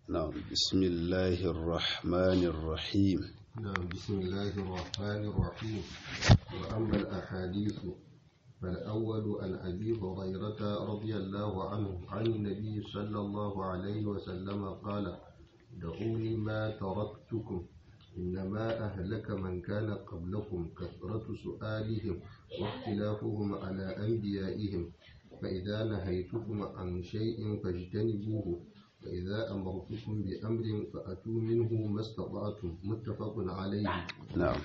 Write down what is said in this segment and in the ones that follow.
نعم بسم الله الرحمن الرحيم نعم بسم الله الرحمن الرحيم وأما الأحاديث فالأول عن أبي هريرة رضي الله عنه عن النبي صلى الله عليه وسلم قال دعوني ما تركتكم إنما أهلك من كان قبلكم كثرة سؤالهم واختلافهم على أنبيائهم فإذا نهيتكم عن شيء فاجتنبوه وإذا أمرتكم بأمر فأتوا منه ما استطعتم متفق عليه نعم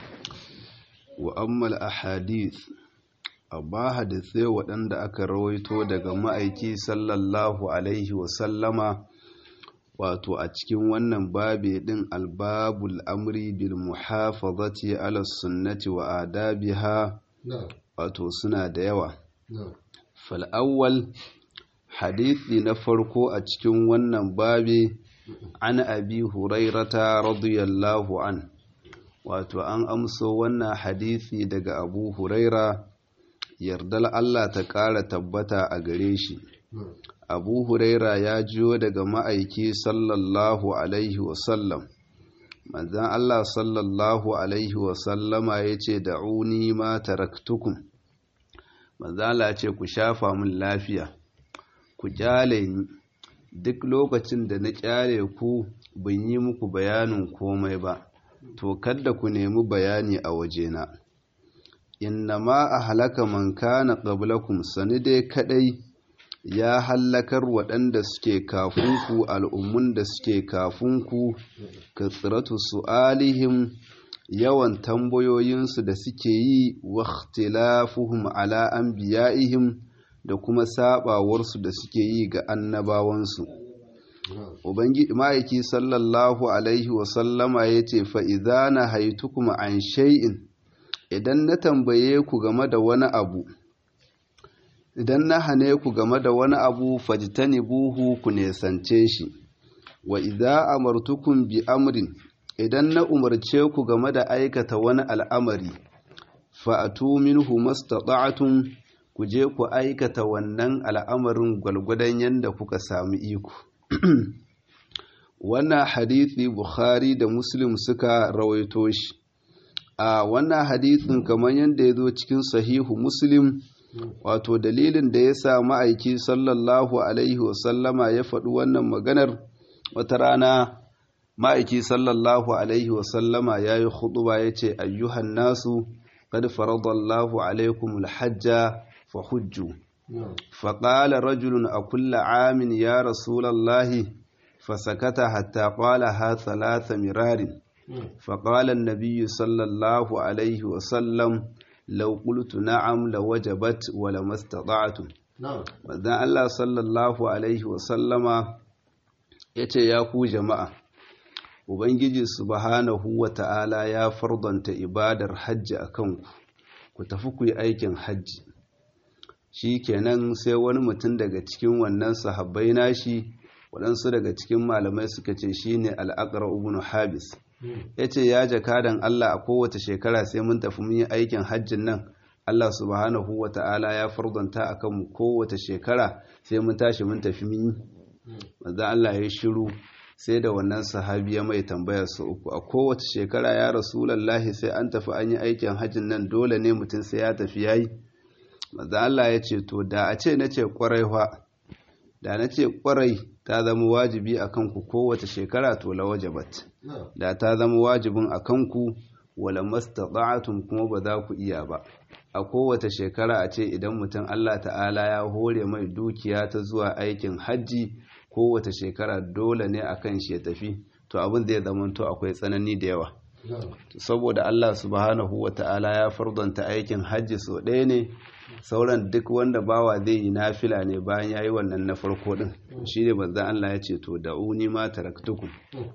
وأما الأحاديث abba hadisai waɗanda aka rawaito daga ma'aiki sallallahu alaihi wasallama wato a cikin wannan babe ɗin albabul amri bil muhafazati ala sunnati wa adabiha نعم wato suna da yawa نعم fal'awwal hadithi na farko a cikin wannan babe an abi hurairata radiyallahu an wato an amso wannan hadithi daga abu huraira yardal Allah ta ƙara tabbata a gare shi نعم abu huraira ya jiyo daga ma'aiki sallallahu alaihi wasallam manzan Allah sallallahu alaihi wasallama ya ce da'uni ma taraktukum manzala ce ku shafa min lafiya ku kyale ni duk lokacin da na kyale ku ban yi muku bayanin komai ba to kadda ku nemi bayani a wajena innama a halaka man kana qablakum sani dai kadai ya hallakar waɗanda suke kafinku al'ummun da suke kafinku ka tsiratu su'alihim yawan tambayoyinsu da suke yi wa ikhtilafuhum ala anbiya'ihim da kuma sabawarsu da suke yi ga annabawansu نعم ubangiji ma'aiki sallallahu alaihi wasallama ya ce fa'iza na haitukum an shay'in idan na tambaye ku game da wani abu idan na hane ku game da wani abu fajitani buhu ku nesance shi wa idza amartukum bi amrin idan na umarce ku game da aikata wani al'amari fa'atu minhu mastata'tum ku je ku aikata wannan al'amarin gwalgwadon yadda kuka sami iko wannan hadithi bukhari da muslim suka rawaito shi a wannan hadithin kamar yadda ya zo cikin sahihu muslim wato dalilin da ya sa ma'aiki sallallahu alaihi wasallama ya faɗi wannan maganar wata rana ma'aiki sallallahu alaihi wasallama ya yi huɗuba ya ce ayyuhan nasu qad faradallahu alaikum alhajja fa hujju نعم فقال رجل أكل عام يا رسول الله فسكت حتى قالها ثلاث مرار نعم فقال النبي صلى الله عليه وسلم لو قلت نعم لوجبت ولما استطعتم نعم manzon Allah sallallahu alaihi wasallama ya ce ya ku jama'a Ubangiji subhanahu wa ta'ala ya fardanta ibadar hajji a kanku ku tafi ku yi aikin hajji shi kenan sai wani mutum daga cikin wannan sahabbai nashi waɗansu daga cikin malamai suka ce shi ne al'akar ibn habis ya ce ya jakadan Allah a kowace shekara sai mun tafi mun yi aikin hajjin nan Allah subhanahu wa ta'ala ya fardanta a kanmu kowace shekara sai mun tashi mun tafi mun yi manzo Allah ya shiru sai da wannan sahabi ya mai tambaya su uku a kowace shekara ya rasulallahi sai an tafi an yi aikin hajjin nan dole ne mutum sai ya tafi yayi manzo Allah ya ce to da a ce nace kwarai fa da nace kwarai ta zama wajibi akan ku kowace shekara to la wajabat نعم da ta zama wajibin akan ku wala mastata'tum kuma ba za ku iya ba a kowace shekara a ce idan mutum Allah ta'ala ya hore mai dukiya ta zuwa aikin hajji kowace shekara dole ne akan shi ya tafi to abin zai zama to akwai tsanani da yawa نعم saboda Allah subhanahu wa ta'ala ya fardanta aikin hajji so ɗaya ne sauran duk wanda bawa zai yi nafila ne bayan ya yi wannan na farko ɗin shi ne banzan Allah ya ce to da'uni ma taraktukum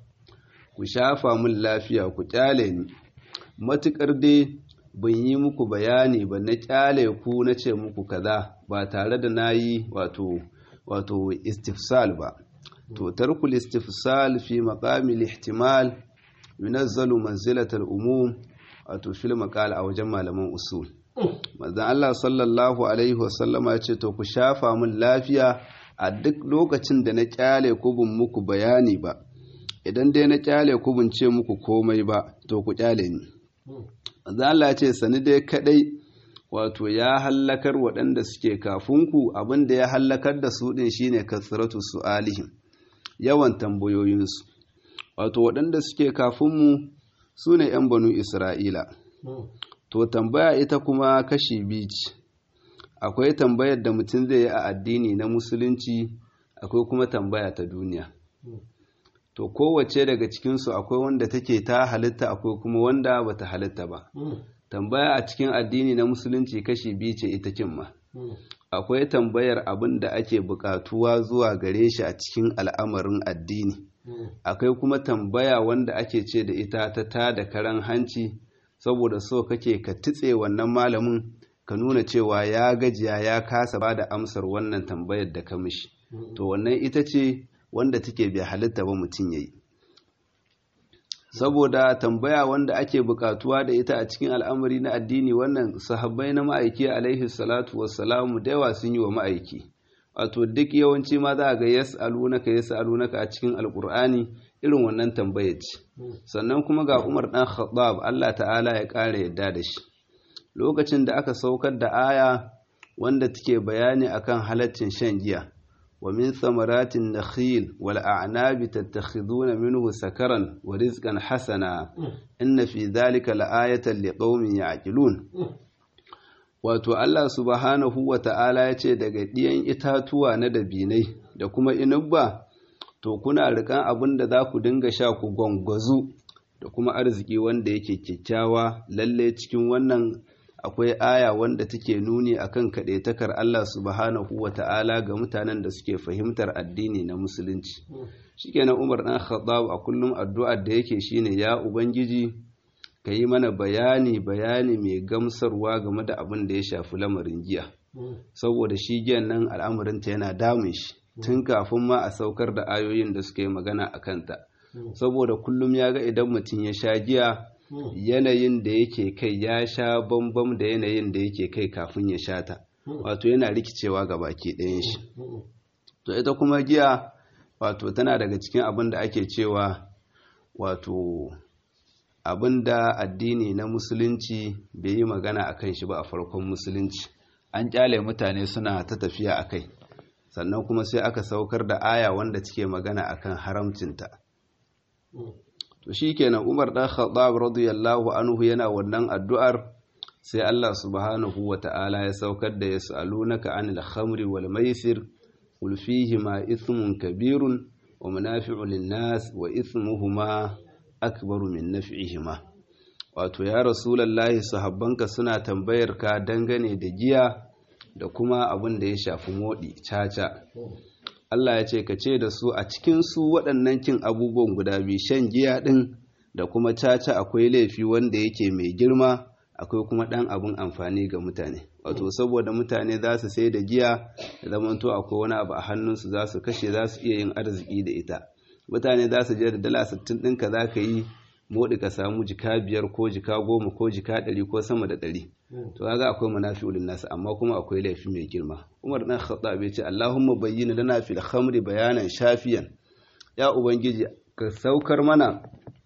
ku shafa min lafiya ku kyale ni matukar dai ban yi muku bayani ba na kyale ku na ce muku kaza ba tare da na yi wato wato istifsal ba to tarkul istifsal fi maqamil ihtimal yunazzalu manzilatal umum wato fil maqal a wajen malaman usul manzon Allah sallallahu alaihi wasallama ya ce to ku shafa min lafiya a duk lokacin da na kyale ku bin muku bayani ba idan dai na kyale ku bin ce muku komai ba to ku kyale ni manzon Allah ya ce sani dai kadai wato ya hallakar waɗanda suke kafinku abinda ya hallakar da su ɗin shine kasratu su'alihim yawan tambayoyinsu wato waɗanda suke kafinmu su ne 'yan banu isra'ila to tambaya ita kuma kashi biyu ce akwai tambayar da mutum zai yi a addini na musulunci akwai kuma tambaya ta duniya to kowace daga cikinsu akwai wanda take ta halitta akwai kuma wanda bata halitta ba tambaya a cikin addini na musulunci kashi biyu ce ita kimma akwai tambayar abin da ake bukatuwa zuwa gare shi a cikin al'amarin addini akwai kuma tambaya wanda ake ce da ita ta ta da karan hanci saboda so kake ka tutse wannan malamin ka nuna cewa ya gajiya ya kasa ba da amsar wannan tambayar da ka mishi to wannan ita ce wanda take bai halitta ba mutum ya yi saboda tambaya wanda ake bukatuwa da ita a cikin al'amari na addini wannan sahabbai na ma'aiki alaihi salatu wassalamu da yawa sun yi wa ma'aiki wato duk yawanci ma za a ga yas'alunaka yas'alunaka a cikin alkur'ani irin wannan tambaya ce sannan kuma ga Umar dan Khattab Allah ta'ala ya ƙara yadda da shi lokacin da aka saukar da aya wanda take bayani akan halaccin shan giya ومن ثمرات النخيل والأعناب تتخذون منه سكرا ورزقا حسنا إن في ذلك لآية لقوم يعقلون wato Allah subhanahu wa ta'ala ya ce daga ɗiyan itatuwa na dabinai da kuma inubba to kuna rikan abin da za ku dinga sha ku gwangwazu da kuma arziki wanda yake kyakkyawa lalle cikin wannan akwai aya wanda take nuni akan kaɗaitakar Allah subhanahu wa ta'ala ga mutanen da suke fahimtar addini na musulunci shikenan Umar ɗan Khattab a kullum addu'ar da yake shine ya ubangiji ka yi mana bayani bayani mai gamsarwa game da abin da ya shafi lamarin giya saboda shi giyan nan al'amarinta yana damun shi tun kafin ma a saukar da ayoyin da suka yi magana a kanta saboda kullum ya ga idan mutum ya sha giya yanayin da yake kai ya sha bambam da yanayin da yake kai kafin ya sha ta wato yana rikicewa ga baki ɗayan shi to ita kuma giya wato tana daga cikin abin da ake cewa wato abin da addini na musulunci bai yi magana a kan shi ba a farkon musulunci an kyale mutane suna ta tafiya a kai sannan kuma sai aka saukar da aya wanda take magana akan haramcinta to shikenan Umar dan Khattab radiyallahu anhu yana wannan addu'ar sai Allah subhanahu wata'ala ya saukar da yas'alunaka anil khamri wal maisir qul ma ithmun kabirun wa manafi'u lin-nas wa ithmuhuma akbaru min naf'ihima wato ya rasulullahi sahabbanka suna tambayar ka dangane da giya da kuma abin da ya shafi modi caca Allah ya ce ka ce da su a cikin su waɗannan kin abubuwan guda biyu shan giya ɗin da kuma caca akwai laifi wanda yake mai girma akwai kuma ɗan abin amfani ga mutane wato saboda mutane za su sai da giya da zamanto akwai wani abu a hannunsu za su kashe za su iya yin arziki da ita mutane za su je da dala sittin ɗinka za ka yi moɗi ka samu jika biyar ko jika goma ko jika ɗari ko sama da ɗari to kaga akwai munafi'ul nasu amma kuma akwai laifi mai girma Umar dan Khattab ya ce Allahumma bayyana lana fil khamri bayanan shafiyan ya ubangiji ka saukar mana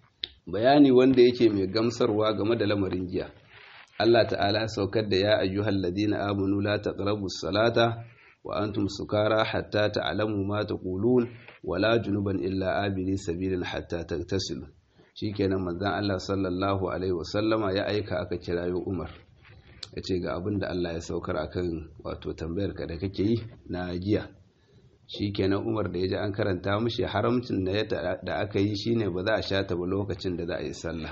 bayani wanda yake mai gamsarwa game da lamarin giya Allah ta'ala saukar da ya ayyuhal ladina amanu la taqrabus salata wa antum sukara hatta ta'lamu ma taqulun wala junuban illa abiri sabilin hatta tagtasilu shikenan manzon Allah sallallahu alaihi wasallama ya aika aka kirayo Umar ya ce ga abin da Allah ya saukar akan wato tambayar ka da kake yi na giya shikenan Umar da ya ji an karanta mishi haramcin da aka yi shine ba za a sha ta ba lokacin da za a yi sallah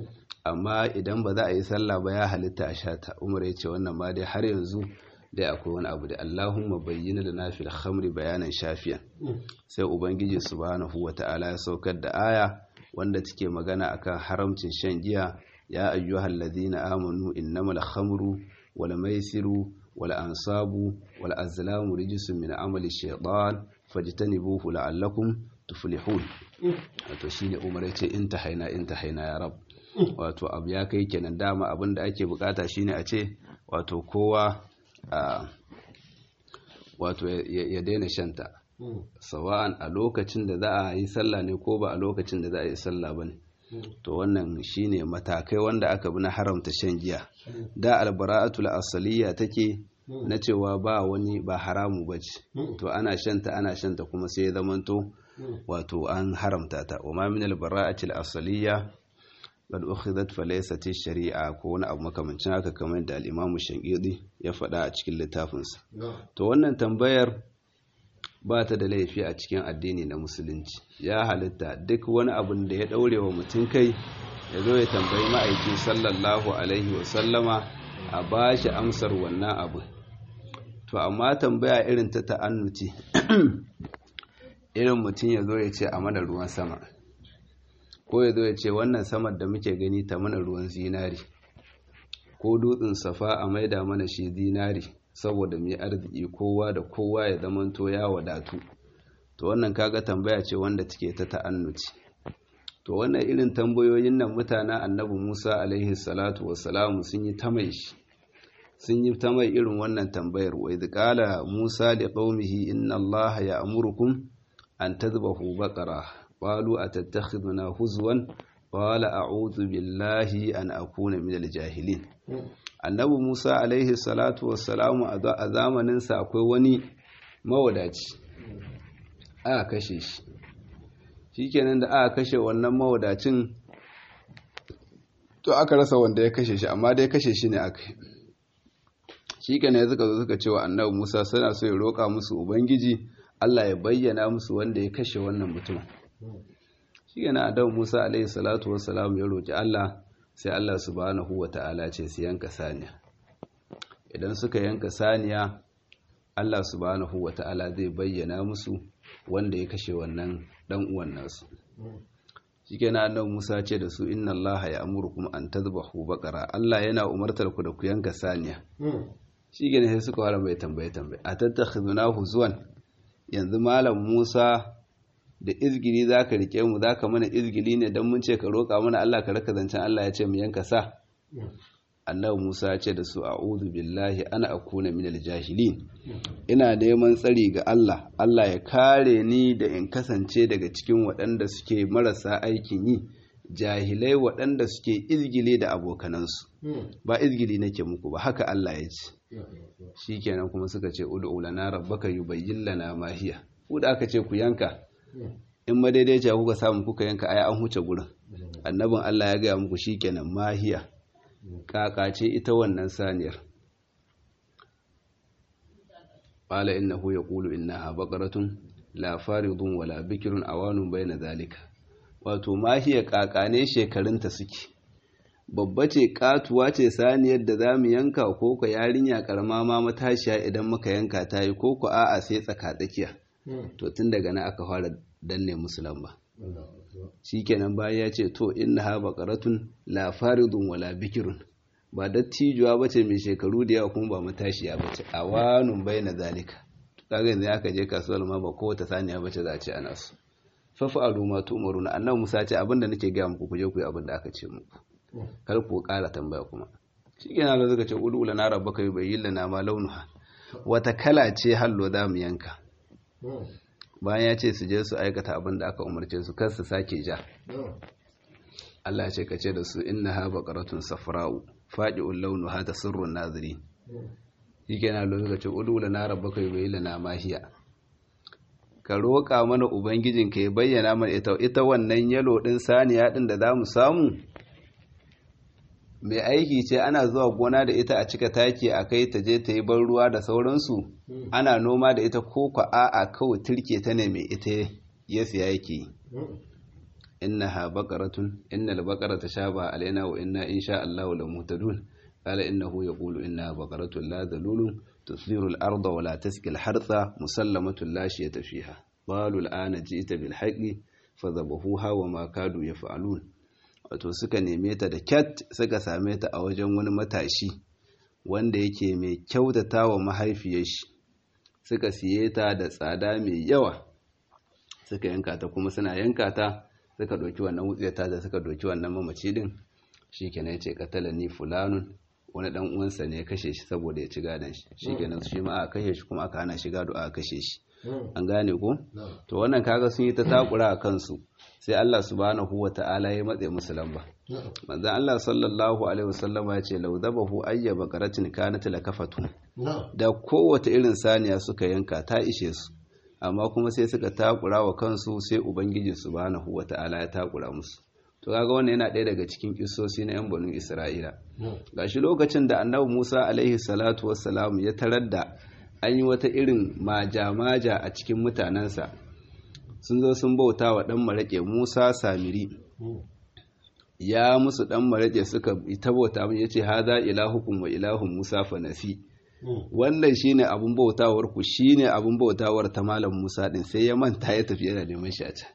amma idan ba za a yi sallah ba ya halitta a sha ta Umar ya ce wannan ma dai har yanzu dai akwai wani abu da Allahumma bayyana da na fil khamri bayanan shafiyan sai ubangiji subhanahu wata'ala ya saukar da aya wanda take magana akan haramcin shan giya ya ayyuhal ladina amanu innamal khamru wal maisiru wal ansabu wal azlamu rijsun min amali shaytan fajtanibuhu la'allakum tuflihun wato shine umar yace intahaina intahaina ya rab wato abu ya kai kenan dama abinda ake bukata shine a ce wato kowa wato ya daina shanta sawa'an a lokacin da za a yi sallah ne ko ba a lokacin da za a yi sallah ba ne to wannan shine matakai wanda aka bi na haramta shan giya da albara'atul asaliya take na cewa ba wani ba haramu ba ce to ana shanta ana shanta kuma sai ya zamanto wato an haramta ta wa ma min albara'atil asaliya qad ukhidat fa laysat shari'a ko wani abu makamancin haka kamar da al-Imam Shankidi ya faɗa a cikin littafinsa to wannan tambayar ba ta da laifi a cikin addini na musulunci ya halitta duk wani abin da ya daure wa mutum kai ya zo ya tambayi ma'aiki sallallahu alaihi wasallama a ba shi amsar wannan abu to amma tambaya irin ta ta'annuti irin mutum ya zo ya ce a mana ruwan sama ko ya zo ya ce wannan samar da muke gani ta mana ruwan zinari ko dutsen safa a maida mana shi zinari saboda mai arziki kowa da kowa ya zamanto ya wadatu to wannan kaga tambaya ce wanda take ta ta'annuci to wannan irin tambayoyin nan mutanen annabi Musa alaihi salatu wassalamu sun yi ta mai shi sun yi ta mai irin wannan tambayar wa idh qala Musa li qaumihi inna Allaha ya'murukum an tadhbahu baqara qalu atattakhiduna huzwan qala a'udhu billahi an akuna minal jahilin annabi Musa alaihi salatu wassalamu a zamaninsa akwai wani mawadaci aka kashe shi shikenan da aka kashe wannan mawadacin to aka rasa wanda ya kashe shi amma dai kashe shi ne aka yi shikenan ya suka zo suka cewa annabi Musa suna so ya roƙa musu ubangiji Allah ya bayyana musu wanda ya kashe wannan mutum shikenan annabi Musa alaihi salatu wassalamu ya roƙi Allah sai Allah subhanahu wa ta'ala ce su yanka saniya idan suka yanka saniya Allah subhanahu wa ta'ala zai bayyana musu wanda ya kashe wannan dan uwan nasu shikenan annabi Musa ce da su inna Allah ya amurukum an tadhbahu baqara Allah yana umartar ku da ku yanka saniya shikenan sai suka fara mai tambaye tambaye atattakhidhunahu zuwan yanzu malam Musa da izgili za ka rike mu za ka mana izgili ne don mun ce ka roƙa mana Allah ka raka zancen Allah ya ce mu yanka sa annabi Musa ya ce da su a'udhu billahi ana akuna minal jahilin ina neman tsari ga Allah Allah ya kare ni da in kasance daga cikin waɗanda suke marasa aikin yi jahilai waɗanda suke izgili da abokanansu ba izgili nake muku ba haka Allah ya ce shikenan kuma suka ce ud'u lana rabbaka yubayyin lana ma hiya ku da aka ce ku yanka in madaidaiciya kuka samu kuka yanka ai an huce gurin annabin Allah ya gaya muku shikenan mahiya kakace ita wannan saniyar qala innahu yaqulu innaha baqaratun la faridun wala bikrun awanun bayna zalika wato mahiya kakane shekarunta suke babba ce katuwa ce saniyar da zamu yanka ko ko yarinya karama ma matashiya idan muka yanka ta yi ko ko a'a sai tsaka tsakiya to tun daga nan aka fara danne musu lamba shikenan bayan ya ce to inna ha baqaratun la faridun wala bikirun ba dattijuwa bace mai shekaru da yawa kuma ba matashiya bace awanun baina zalika kaga yanzu aka je kasuwar ma ba kowace saniya bace za a ce ana su fafa'alu ma tu'maruna annabi Musa ce abinda nake ga muku ku je ku yi abinda aka ce muku kar ku ƙara tambaya kuma shikenan da suka ce udu lana rabbaka yubayyin lana ma launuha wata kala ce hallo za mu yanka bayan ya ce su je su aikata abin da aka umarce su kar su sake ja Allah ce ka ce da su inna ha baqaratun safra'u faqi'ul launuha tasirrun naziri shikenan lo suka ce udu lana rabbaka yubayyin lana ma hiya ka roƙa mana ubangijin ka ya bayyana mana ita ita wannan yalo din saniya din da zamu samu mai aiki ce ana zuwa gona da ita a cika taki a kai ta je ta yi ban ruwa da sauransu ana noma da ita ko kwa a'a kawai turke ta ne mai ita ya siya yake inna ha baqaratun inna al baqarata shaba alaina wa inna insha Allah la mutadun qala innahu yaqulu inna baqaratun la dalulun tusiru al arda wa la taski al hartha musallamatun la shiyata fiha qalu al ana ji'ta bil haqqi fadhabahuha wa ma kadu yaf'alun wato suka neme ta da kyat suka same ta a wajen wani matashi wanda yake mai kyautata wa mahaifiyar shi suka siye ta da tsada mai yawa suka yanka ta kuma suna yanka ta suka doki wannan wutsiyata da suka doki wannan mamaci din shikenan ya ce katala ni fulanun wani dan uwansa ne ya kashe shi saboda ya ci gadon shi shikenan shi ma aka kashe shi kuma aka hana shi gado aka kashe shi an gane ko to wannan kaga sun yi ta takura a kansu sai Allah subhanahu wata'ala ya matse musu lamba manzon Allah sallallahu alaihi wasallama ya ce law dabahu ayya baqaratin kanat lakafatu da kowace irin saniya suka yanka ta ishe su amma kuma sai suka takura wa kansu sai ubangiji subhanahu wata'ala ya takura musu to kaga wannan yana ɗaya daga cikin kissosi na yan banu Isra'ila gashi lokacin da annabi Musa alaihi salatu wassalam ya tarar da an yi wata irin maja-maja a cikin mutanensa sun zo sun bauta wa ɗan maraƙe Musa Samiri ya musu ɗan maraƙe suka ta bauta mun yace haza ilahukum wa ilahun Musa fanasi wannan shine abun bautawar ku shine abun bautawar ta malam Musa din sai ya manta ya tafi yana neman shi a can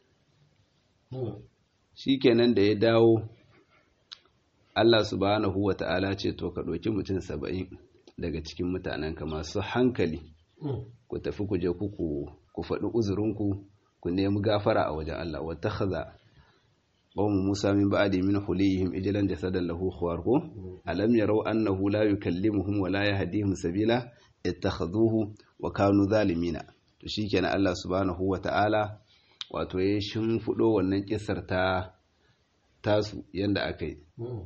shikenan da ya dawo Allah subhanahu wa ta'ala ce to ka ɗauki mutum saba'in daga cikin mutanenka masu hankali ku tafi ku je ku faɗi uzurinku ku nemi gafara a wajen Allah wata haza qawmu Musa min ba'di min hulihim ijlan jasadan lahu khuwar ko alam yarau annahu la yukallimuhum wa la yahdihim sabila ittakhaduhu wa kanu zalimina to shikenan Allah subhanahu wa ta'ala wato ya shimfiɗo wannan kisar ta tasu yanda aka yi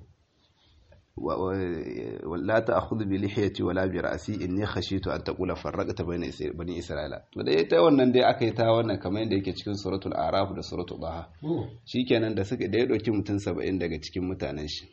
la ta'khudhu bi lihiyati wala bi ra'si inni khashitu an taqula farraqta bayna bani isra'ila to dai ta wannan dai aka yi ta wannan kamar yadda yake cikin suratul araf da suratul baha shikenan da suka da ya dauki mutum 70 daga cikin mutanen shi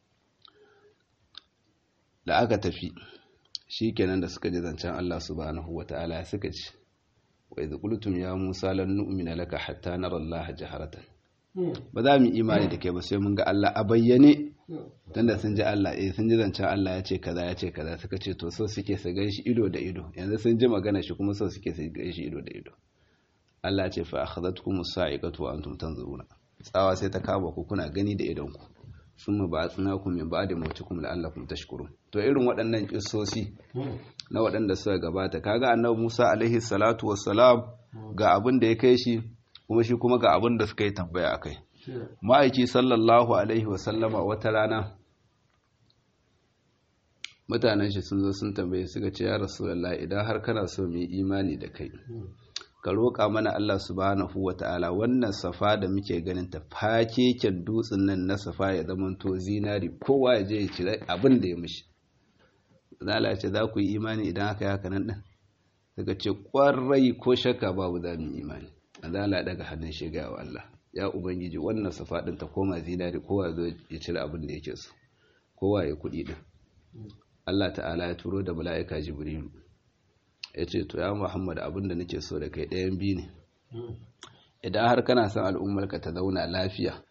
da aka tafi shikenan da suka ji zancen Allah subhanahu wataala suka ci wa idh qultum ya musa lan nu'mina laka hatta nara Allah jaharatan ba za mu imani da kai ba sai mun ga Allah a bayyane tunda sun ji Allah eh sun ji zancen Allah ya ce kaza ya ce kaza suka ce to so suke su gan shi ido da ido yanzu sun ji magana shi kuma so suke su gan shi ido da ido Allah ya ce fa akhadhatkum as-sa'iqatu wa antum tanzuruna tsawa sai ta kama ku kuna gani da idon ku summa ba'athnakum min ba'di mawtikum la'allakum tashkurun to irin waɗannan kissosi na waɗanda suka gabata kaga annabi Musa alaihi salatu wassalam ga abin da ya kai shi kuma shi kuma ga abin da suka yi tambaya akai ma'aiki sallallahu alaihi wasallama wata rana mutanen shi sun zo sun tambaye suka ce ya rasulallah idan har kana so mu yi imani da kai ka roƙa mana Allah subhanahu wa ta'ala wannan safa da muke ganin ta fakeken dutsen nan na safa ya zamanto zinari kowa ya je ya cire abin da ya mishi zala ce za ku yi imani idan aka yi haka nan ɗin suka ce ƙwarai ko shakka babu za mu yi imani zala daga hannun shiga wa Allah ya ubangiji wannan safa ɗin ta koma zinari kowa zo ya cire abin da yake so kowa ya kuɗi ɗin Allah ta'ala ya turo da mala'ika jibrilu ya ce to ya muhammad abin da nake so da kai ɗayan biyu ne idan har kana son al'ummarka ta zauna lafiya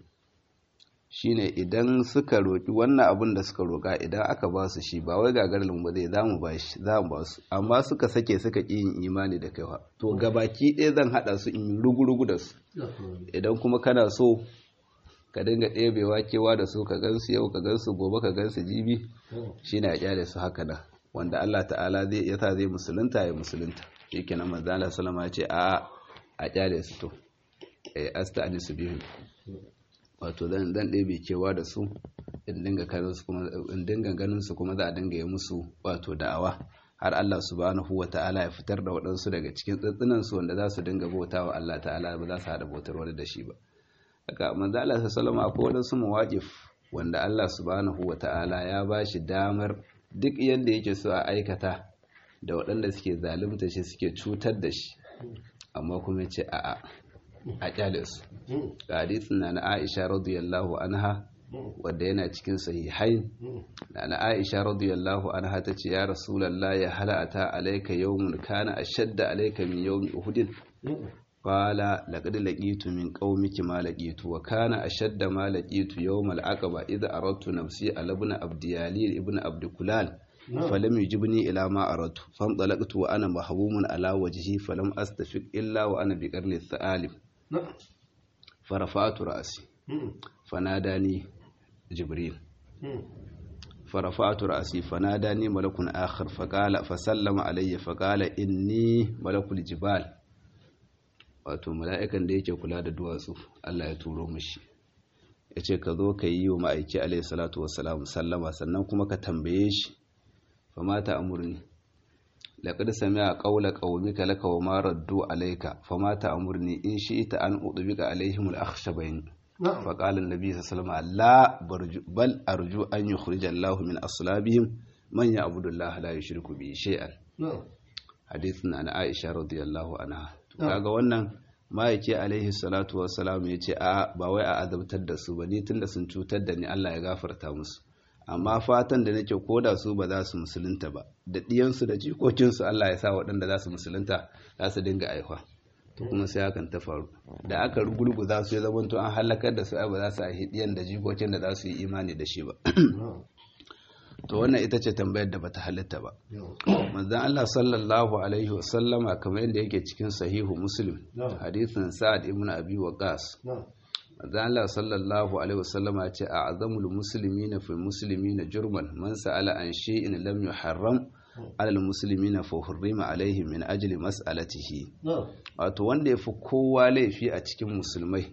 shine idan suka roƙi wannan abin da suka roƙa idan aka ba su shi ba wai gagarin ba zai zamu ba shi za mu ba su amma suka sake suka ƙi yin imani da kaiwa to gabaki ɗaya zan haɗa su in rugu-rugu da su idan kuma kana so ka dinga ɗebewa kewa da su ka gansu yau ka gansu gobe ka gansu jibi shine a kyale su haka nan wanda Allah ta'ala zai yasa zai musulunta ya musulunta shikenan manzo Allah sallama ya ce a a kyale su to eh asta'nisu bihim wato zan dan ɗebe kewa da su in dinga ganin su kuma in dinga ganin su kuma za a dinga yi musu wato da'awa har Allah subhanahu wa ta'ala ya fitar da waɗansu daga cikin tsatsinan su wanda za su dinga bautawa Allah ta'ala ba za su hada bautar wani da shi ba haka manzo Allah sallallahu akwai waɗansu mawaqif wanda Allah subhanahu wa ta'ala ya ba shi damar duk yadda yake so a aikata da waɗanda suke zalunta shi suke cutar da shi amma kuma ce a'a a kyale su ga hadisin na na Aisha radiyallahu anha wanda yana cikin sahihain na na Aisha radiyallahu anha tace ya rasulullah ya halata alayka yawmun kana ashadda alayka min yawmi uhud qala laqad laqitu min qaumiki ma laqitu wa kana ashadda ma laqitu yawm al-aqaba idha aradtu nafsi ala ibn abdiyalil ibn abdikulal فلم يجبني إلى ما أردت فانطلقت وأنا محبوم على وجهي فلم أستفق إلا وأنا بقرن الثالث فرفعت رأسي فناداني جبريل فرفعت رأسي فناداني ملك آخر فقال فسلم علي فقال إني ملك الجبال wato mala'ikan da yake kula da duwatsu Allah ya turo mashi ya ce ka zo ka yi wa ma'aiki alaihi salatu wasalam sallama sannan kuma ka tambaye shi fa mata amurni laqad sami'a qawla qaumika laka wa ma raddu alayka fama ta'murni in shi'ta an udbika alaihim al-akhshabayn نعم فقال النبي صلى الله عليه وسلم لا برجو بل أرجو أن يخرج الله من أصلابهم من يعبد الله لا يشرك به شيئا نعم حديث عن عائشة رضي الله عنها نعم. kaga wannan ma'aiki alaihi salatu wassalam ya ce a ba wai a azabtar da su ba ni tunda sun cutar da ni Allah ya gafarta musu amma fatan da nake koda su ba za su musulunta ba da diyansu da jikokinsu Allah ya sa waɗanda za su musulunta za su dinga aihuwa to kuma sai hakan ta faru da aka gurguza su ya zamanto an halakar da su ai ba za su aihi diyan da jikokin da za su yi imani da shi ba نعم to wannan ita ce tambayar da bata halitta ba نعم manzon Allah sallallahu alaihi wasallama kamar yadda yake cikin sahihu muslim Na'am. hadisin sa'ad ibn abi waqas نعم manzon Allah sallallahu alaihi wasallama ya ce a'zamul muslimina fil muslimina jurman man sa'ala an shay'in lam yuharram alal muslimina fa hurrima alaihim min ajli mas'alatihi نعم wato wanda yafi kowa laifi a cikin musulmai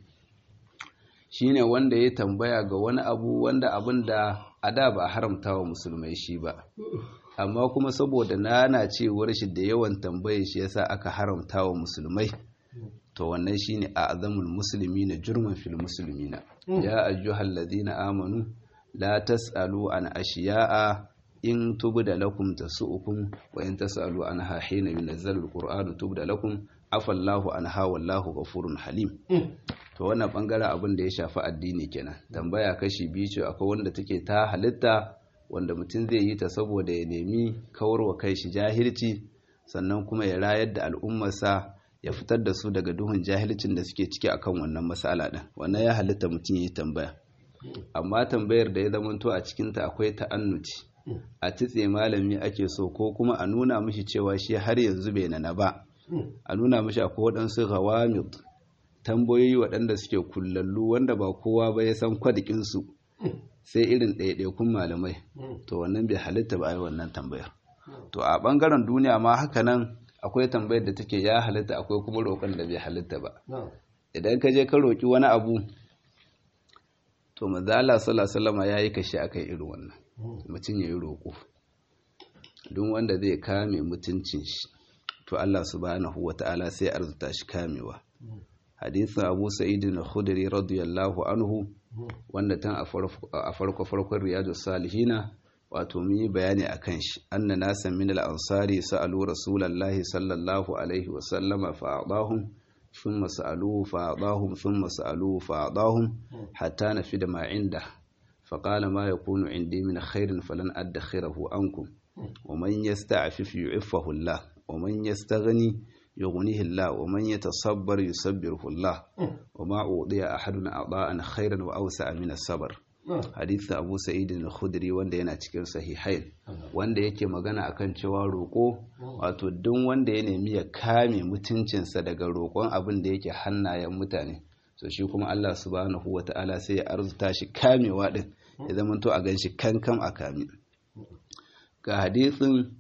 shine wanda ya tambaya ga wani abu wanda abin da a da ba a haramta wa musulmai shi ba amma kuma saboda nanacewar shi da yawan tambaye shi yasa aka haramta wa musulmai to wannan shine a azamul muslimina jurman fil muslimina ya ayyuhal ladina amanu la tasalu an ashiya'a in tubda lakum tasu'ukum wa in tasalu anha hina yunazzalu alqur'anu tubda lakum afallahu anha wallahu ghafurun halim to wannan bangaren abin da ya shafi addini kenan tambaya kashi biyu ce akwai wanda take ta halitta wanda mutum zai yi ta saboda ya nemi kawarwa kai shi jahilci sannan kuma ya rayar da al'ummarsa ya fitar da su daga duhun jahilcin da suke ciki akan wannan matsala din wannan ya halitta mutum ya yi tambaya amma tambayar da ya zamanto a cikinta akwai ta'annuci a titse malami ake so ko kuma a nuna mishi cewa shi har yanzu bai nana ba a nuna mishi akwai waɗansu ghawamid tambayoyi waɗanda suke kullallu wanda ba kowa ba ya san kwadikinsu sai irin ɗaiɗaikun malamai to wannan bai halitta ba a yi wannan tambayar to a ɓangaren duniya ma haka nan akwai tambayar da take ya halitta akwai kuma roƙon da bai halitta ba نعم idan ka je ka roƙi wani abu to mazala sallallahu ya yi kashe akan irin wannan mutum ya yi roƙo duk wanda zai kame mutuncin shi to Allah subhanahu wata'ala sai arzuta shi kamewa hadisin Abu Sa'id al-Khudri radiyallahu anhu wanda tan a farko farkon Riyadus Salihina wato mun yi bayani akan shi anna nasan min al-ansari sa'alu rasulullahi sallallahu alaihi wa sallama fa'adahum thumma sa'aluhu fa'adahum thumma sa'aluhu fa'adahum hatta nafida ma inda فقال ما يكون عندي من خير فلن أدخره عنكم ومن يستعفف يعفه الله ومن يستغني يغنيه الله ومن يتصبر يصبره الله وما أوضي أحد أعضاء خيرا وأوسع من الصبر hadith Abu Sa'id al-Khudri wanda yana cikin sahihain wanda yake magana akan cewa roƙo wato duk wanda ya nemi ya kame mutuncinsa daga roƙon abin da yake hannayen mutane so shi kuma Allah subhanahu wata'ala sai ya arzuta shi kamewa din ya zama to a ganshi kankan a kame ga hadithin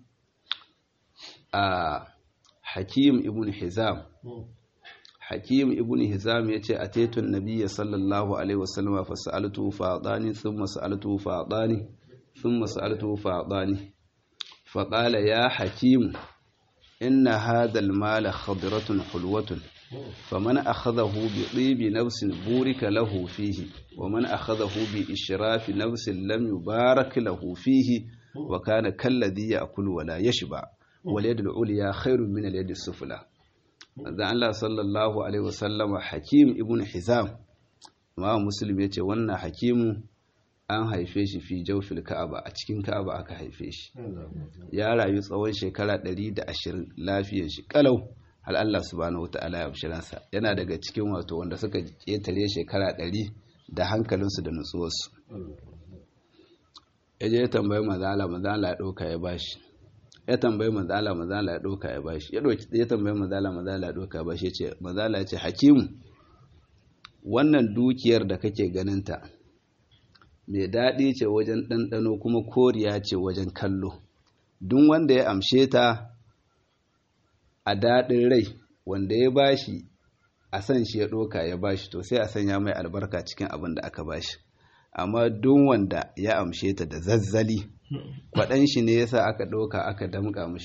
a Hakim ibn Hizam Hakim ibn Hizam yace ataitun nabiyya sallallahu alaihi wasallam fa sa'altuhu fa adani thumma sa'altuhu fa adani thumma sa'altuhu fa adani fa qala ya Hakim inna hadha al-mala khadratun hulwatun فمن أخذه بطيب نفس بورك له فيه ومن أخذه بإشراف نفس لم يبارك له فيه وكان كالذي يأكل ولا يشبع واليد العليا خير من اليد السفلى manzon Allah sallallahu alaihi wasallam Hakim ibn Hizam ma muslim yace wannan Hakimu an haife shi fi jawfil Ka'aba a cikin Ka'aba aka haife shi ya rayu tsawon shekara 120 lafiyar shi kalau har Allah subhanahu wata'ala ya bishiransa yana daga cikin wato wanda suka ƙetare shekara 100 da hankalinsu da nutsuwarsu ya je ya tambayi mazala mazala ya ɗauka ya bashi ya tambayi mazala mazala ya ɗauka ya bashi ya ɗauki ya tambayi mazala mazala ya ɗauka ya bashi ya ce mazala ya ce hakimu wannan dukiyar da kake ganinta mai daɗi ce wajen ɗanɗano kuma koriya ce wajen kallo duk wanda ya amshe ta a daɗin rai wanda ya bashi a san shi ya ɗoka ya bashi to sai a sanya mai albarka cikin abin da aka bashi amma duk wanda ya amshe ta da zazzali kwaɗan shi ne yasa aka ɗauka aka damƙa mishi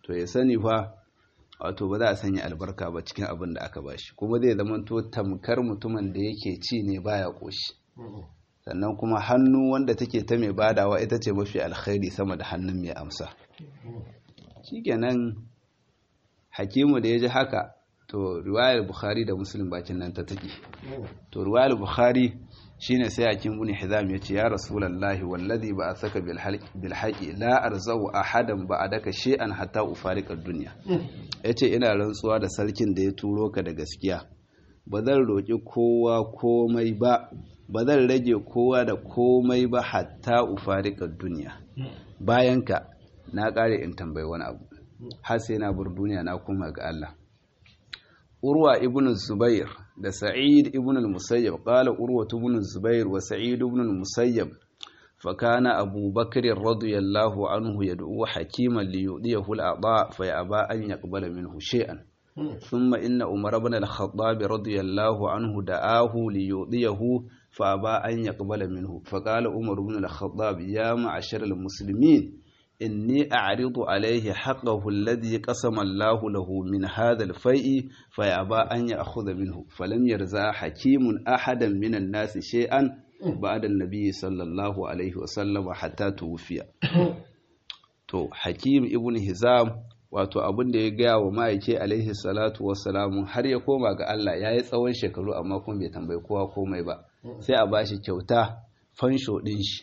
to ya sani fa wato ba za a sanya albarka ba cikin abin da aka bashi kuma zai zama to tamkar mutumin da yake ci ne baya koshi sannan kuma hannu wanda take ta mai badawa ita ce mafi alkhairi sama da hannun mai amsa shikenan hakimu da ya ji haka to riwayar bukhari da muslim bakin nan ta take to riwayar bukhari shine sai hakim ibn hizam yace ya rasulullahi wallazi ba asaka bil bil haqi la arzau ahadan ba'daka shay'an hatta ufariqa ad-dunya yace ina rantsuwa da sarkin da ya turo ka da gaskiya ba zan roki kowa komai ba ba zan rage kowa da komai ba hatta ufariqa ad-dunya bayan ka na kare in tambayi wani abu har sai na bar duniya na koma ga Allah urwa ibn zubair da sa'id ibn al-musayyab qala urwa ibn zubair wa sa'id ibn al-musayyab فكان أبو بكر رضي الله عنه يدعو حكيما ليؤديه الأعضاء فيأبى أن يقبل منه شيئا ثم إن عمر بن الخطاب رضي الله عنه دعاه ليؤديه فأبى أن يقبل منه فقال عمر بن الخطاب يا معشر المسلمين إني أعرض عليه حقه الذي قسم الله له من هذا الفيء فيأبى أن يأخذ منه فلم يرزع حكيم أحدا من الناس شيئا بعد النبي صلى الله عليه وسلم حتى توفي to hakim ibn hizam wato abin da ya gaya wa ma'aike alaihi salatu wassalamu har ya koma ga Allah ya yi tsawon shekaru amma kuma bai tambayi kowa komai ba sai a bashi kyauta fansho ɗin shi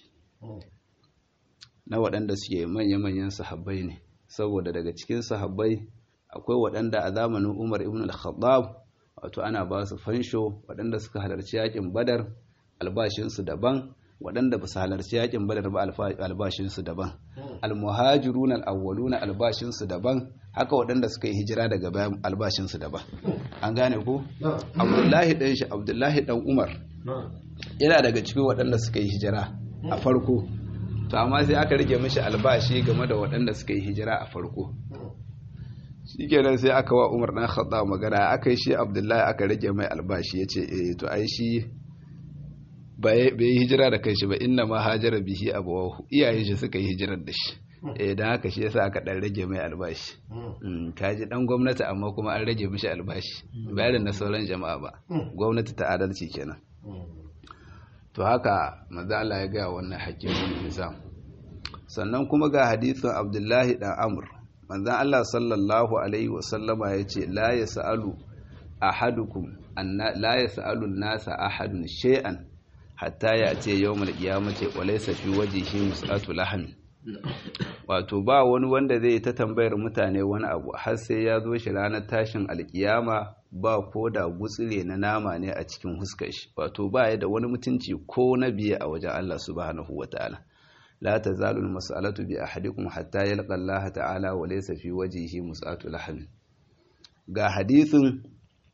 na waɗanda suke manya-manyan sahabbai ne saboda daga cikin sahabbai akwai waɗanda a zamanin umar ibn al-khattab wato ana ba su fansho waɗanda suka halarci yakin badar albashinsu daban waɗanda ba su halarci yakin badar ba albashinsu daban almuhajirun al'awwaluna albashinsu daban haka waɗanda suka yi hijira daga bayan albashinsu daban an gane ko abdullahi ɗan shi abdullahi ɗan umar yana daga cikin waɗanda suka yi hijira a farko to amma sai aka rage mishi albashi game da waɗanda suka yi hijira a farko shikenan sai aka wa umar ɗan khattab magana aka yi shi abdullahi aka rage mai albashi ya ce eh to ai shi bai yi hijira da kai shi ba inna ma hajara bihi abawahu iyayen shi suka yi hijirar da shi eh dan haka shi yasa aka dan rage mai albashi kaji dan gwamnati amma kuma an rage mishi albashi bayan na sauran jama'a ba gwamnati ta adalci kenan to haka manzo Allah ya ga wannan hakimin nizam sannan kuma ga hadisin Abdullahi dan Amr manzo Allah sallallahu alaihi wasallama yace la yasalu ahadukum anna la yasalu an-nasa ahadun shay'an hatta ya ce yau malkiyamace walaisa fi wajihi musatu lahami wato ba wani wanda zai ta tambayar mutane wani abu har sai ya zo shi ranar tashin alkiyama ba ko da gutsire na nama ne a cikin huskar shi wato ba ya da wani mutunci ko na biye a wajen Allah subhanahu wataala la tazalu almas'alatu bi ahadikum hatta yalqa Allah ta'ala wa laysa fi wajhihi mus'atu lahmi ga hadisin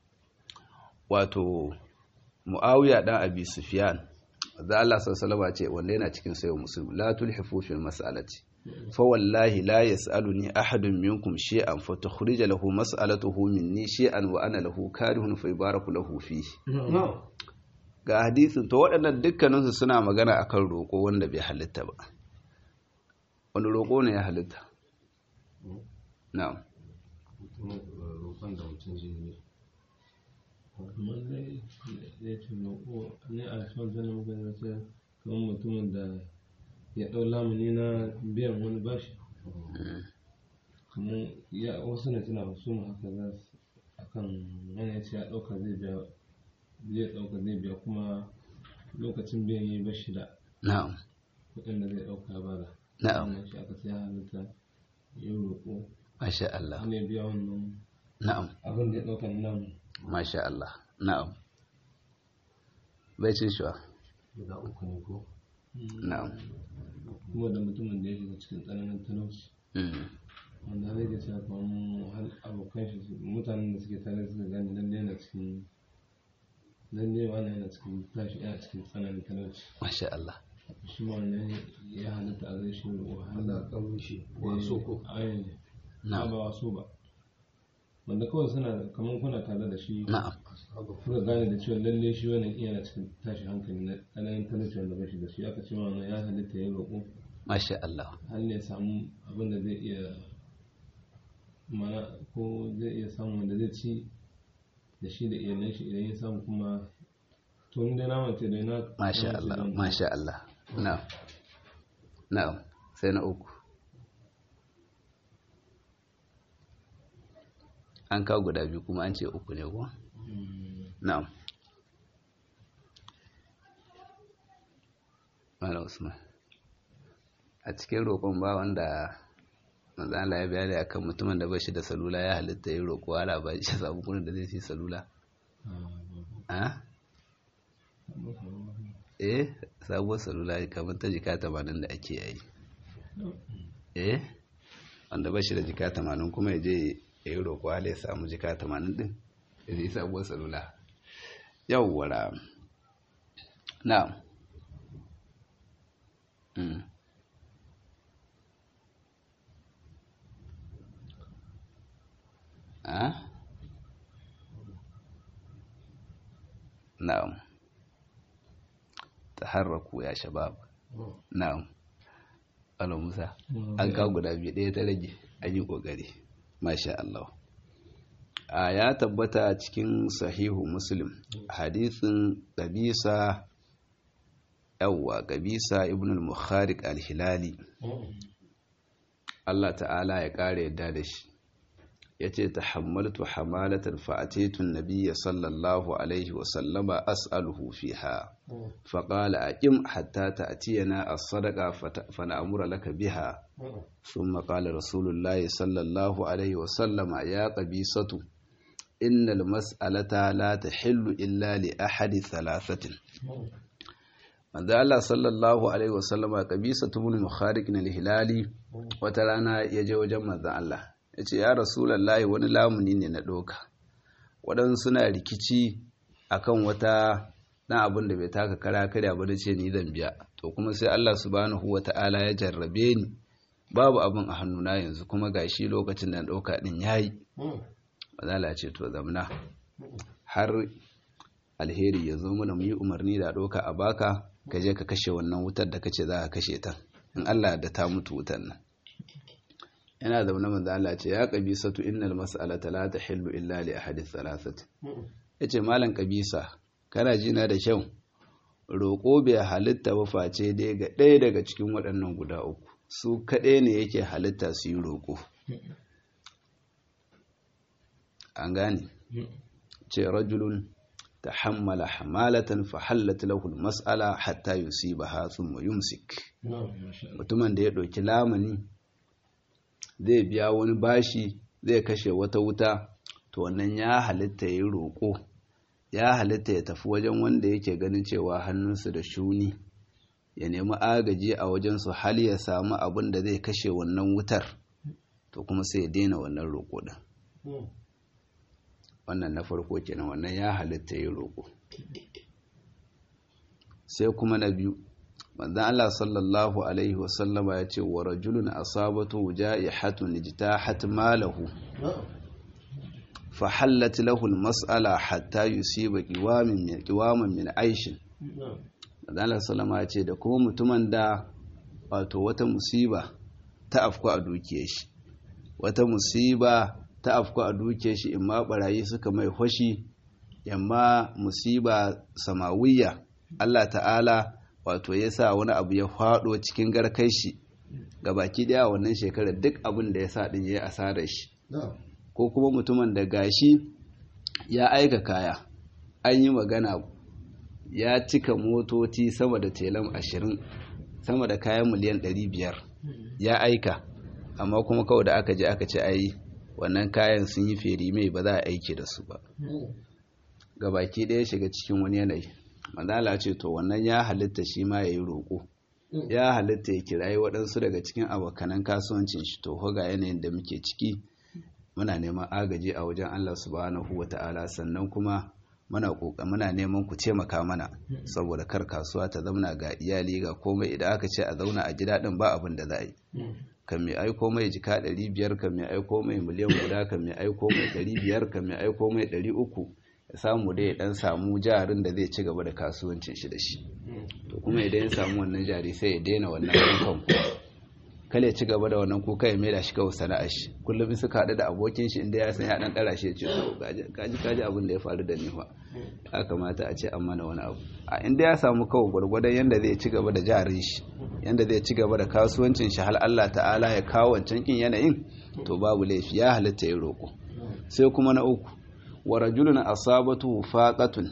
wato Muawiya dan Abi Sufyan da Allah sallallahu ce wanda yana cikin sayo muslim la tulhifu fil mas'alati fa wallahi la yas'aluni ahadun minkum shay'an fa tukhrij lahu mas'alatuhu minni shay'an wa ana lahu karihun fa yubaraku lahu fihi ga hadisin to waɗannan dukkanin su suna magana akan roƙo wanda bai halitta ba wani roƙo ne ya halitta na'am roƙon da mutum zai yi kamar dai ya ce roƙo ne a son sanin magana sai kamar mutumin da ya ɗau lamuni na biyan wani bashi kamar ya wasu ne suna wasu mu haka za su akan wani ya ce ya ɗauka zai biya zai ɗauka zai biya kuma lokacin biyan yi bashi da na'am kuɗin da zai ɗauka ba da na'am wannan shi aka sai halitta ya roƙo masha Allah ne biya wannan na'am abin da ya ɗauka nan masha Allah na'am bai cin shi guda uku ne ko na'am kuma da mutumin da ya shiga cikin tsananin talauci Mm. wanda zai ga cewa kamar har abokan shi su- mutanen da suke tare suka gane lalle yana cikin lalle wani yana cikin tashi yana cikin tsananin talauci masha Allah shi ma wannan ya halitta a zai shi wahala Allah kan shi waso ko ayin na'am ba waso ba wanda kawai suna kamar kuna tare da shi na'am kuka gane da cewa lalle shi wannan yana cikin tashi hankali na tsananin talauci wanda ba shi da shi aka ce ma wannan ya halitta ya roƙo masha Allah har ne samu abin da zai iya mana ko zai iya samun wanda zai ci da shi da iyalan shi idan ya samu kuma to inda na mace da na masha na mace Allah don- masha Allah na'am na'am sai na uku an kawo guda biyu kuma an ce uku ne ko Mm, na'am Malam Usman a cikin roƙon ba wanda manzo Allah ya bayani akan mutumin da bai shi da salula ya halitta yi roƙo ala ba shi samu kuɗin da zai ci salula ah, a babu. Babu, babu. eh sabuwar salula kamar ta jika 80 da ake yi eh wanda ba shi da jika 80 kuma ya je ya yi roƙo ala ya samu jika 80 din ya zai sabuwar salula yawwara na mm. a na'am taharraku ya shabab na'am alo musa an kawo guda biyu ɗaya ta rage an yi ƙoƙari masha Allah a ya tabbata cikin sahihu muslim hadithin ƙabisa yawwa ƙabisa ibn al-mukhariq al-hilali Allah ta'ala ya ƙara yadda da shi ya ce ta hammaltu hamalatan fa'atetun nabiya sallallahu alaihi wasallama as'aluhu fiha faƙala a ƙim hatta ta atiyana a sadaka fana'amura laka biha sun maƙala rasulullahi sallallahu alaihi wasallama ya ƙabisatu innal mas'alata la ta hillu illa li ahadi thalathatin manzo Allah sallallahu alaihi wasallama ƙabisatu ibn mukhariq al-hilali wata rana ya je wajen manzon Allah ya ce ya rasulallah wani lamuni ne na ɗoka waɗansu suna rikici akan wata ɗan abin da bai taka kara karya ba da ce ni zan biya to kuma sai Allah subhanahu wa ta'ala ya jarrabe ni babu abin a hannuna yanzu kuma gashi lokacin da ɗauka ɗin yayi mazala ce to zamna har alheri ya zo mana mu yi umarni da ɗauka a baka ka je ka kashe wannan wutar da kace za ka kashe ta in Allah da ta mutu wutar nan yana zaune manzo Allah ce ya qabisatu innal mas'alata la tahillu illa li ahadi thalathati yace malam qabisa kana ji na da kyau roƙo bai halitta ba face dai ga ɗaya daga cikin waɗannan guda uku su kaɗai ne yake halitta su yi roƙo an gane ce rajulun tahammala hamalatan fa hallat lahu mas'ala hatta yusibaha thumma yumsik mutumin da ya ɗauki lamani zai biya wani bashi zai kashe wata wuta to wannan ya halitta ya roƙo ya halitta ya tafi wajen wanda yake ganin cewa hannunsu da shuni ya nemi agaji a wajensu hal ya samu abin da zai kashe wannan wutar to kuma sai ya daina wannan roƙo ɗin wannan na farko kenan wannan ya halitta ya roƙo sai kuma na biyu manzon Allah sallallahu alaihi wasallama ya ce wa rajulun asabatu ja'ihatun ijtahat malahu fa hallat lahu almas'ala hatta yusiba qiwamin min qiwaman min aishin manzon Allah sallama ya ce da kuma mutumin da wato wata musiba ta afku a dukiyar shi wata musiba ta afku a dukiyar shi imma barayi suka mai hoshi yamma musiba samawiyya Allah ta'ala wato ya sa wani abu ya faɗo cikin garkai shi ga baki daya wannan shekarar duk abin da ya sa ɗin ya yi asarar shi ko kuma mutumin da gashi ya aika kaya an yi magana ya cika motoci sama da telam ashirin sama da kayan miliyan ɗari biyar ya aika amma kuma kawai da aka je aka ce ai wannan kayan sun yi feri mai ba za a aiki da su ba ga baki ɗaya shiga cikin wani yanayi manzala ce to wannan ya halitta shi ma ya yi roƙo ya halitta ya kirayi waɗansu daga cikin abokanan kasuwancin shi to ga yanayin da muke ciki muna neman agaji a wajen Allah subhanahu wa ta'ala sannan kuma muna ƙoƙa muna neman ku taimaka mana saboda kar kasuwa ta zauna ga iyali ga komai idan aka ce a zauna a ji daɗin ba abin da za a yi kan mai aiko mai jika ɗari biyar kan mai aiko mai miliyan guda kan mai aiko mai ɗari biyar kan mai aiko mai ɗari uku ya samu dai ya dan samu jarin da zai ci gaba da kasuwancin shi da shi to kuma idan ya samu wannan jari sai ya daina wannan yankan kale ya ci gaba da wannan kuka ya maida shi kawai sana'ar shi kullum suka haɗu da abokin shi inda ya san ya dan ɗara shi ya ce kaji kaji abin da ya faru da ni fa ya kamata a ce an mana wani abu a inda ya samu kawai gwargwadon yanda zai ci gaba da jarin shi yanda zai ci gaba da kasuwancin shi har Allah ta'ala ya kawo wancan kin yanayin to babu laifi ya halitta ya roƙo sai kuma na uku wa rajulun asabatu faqatun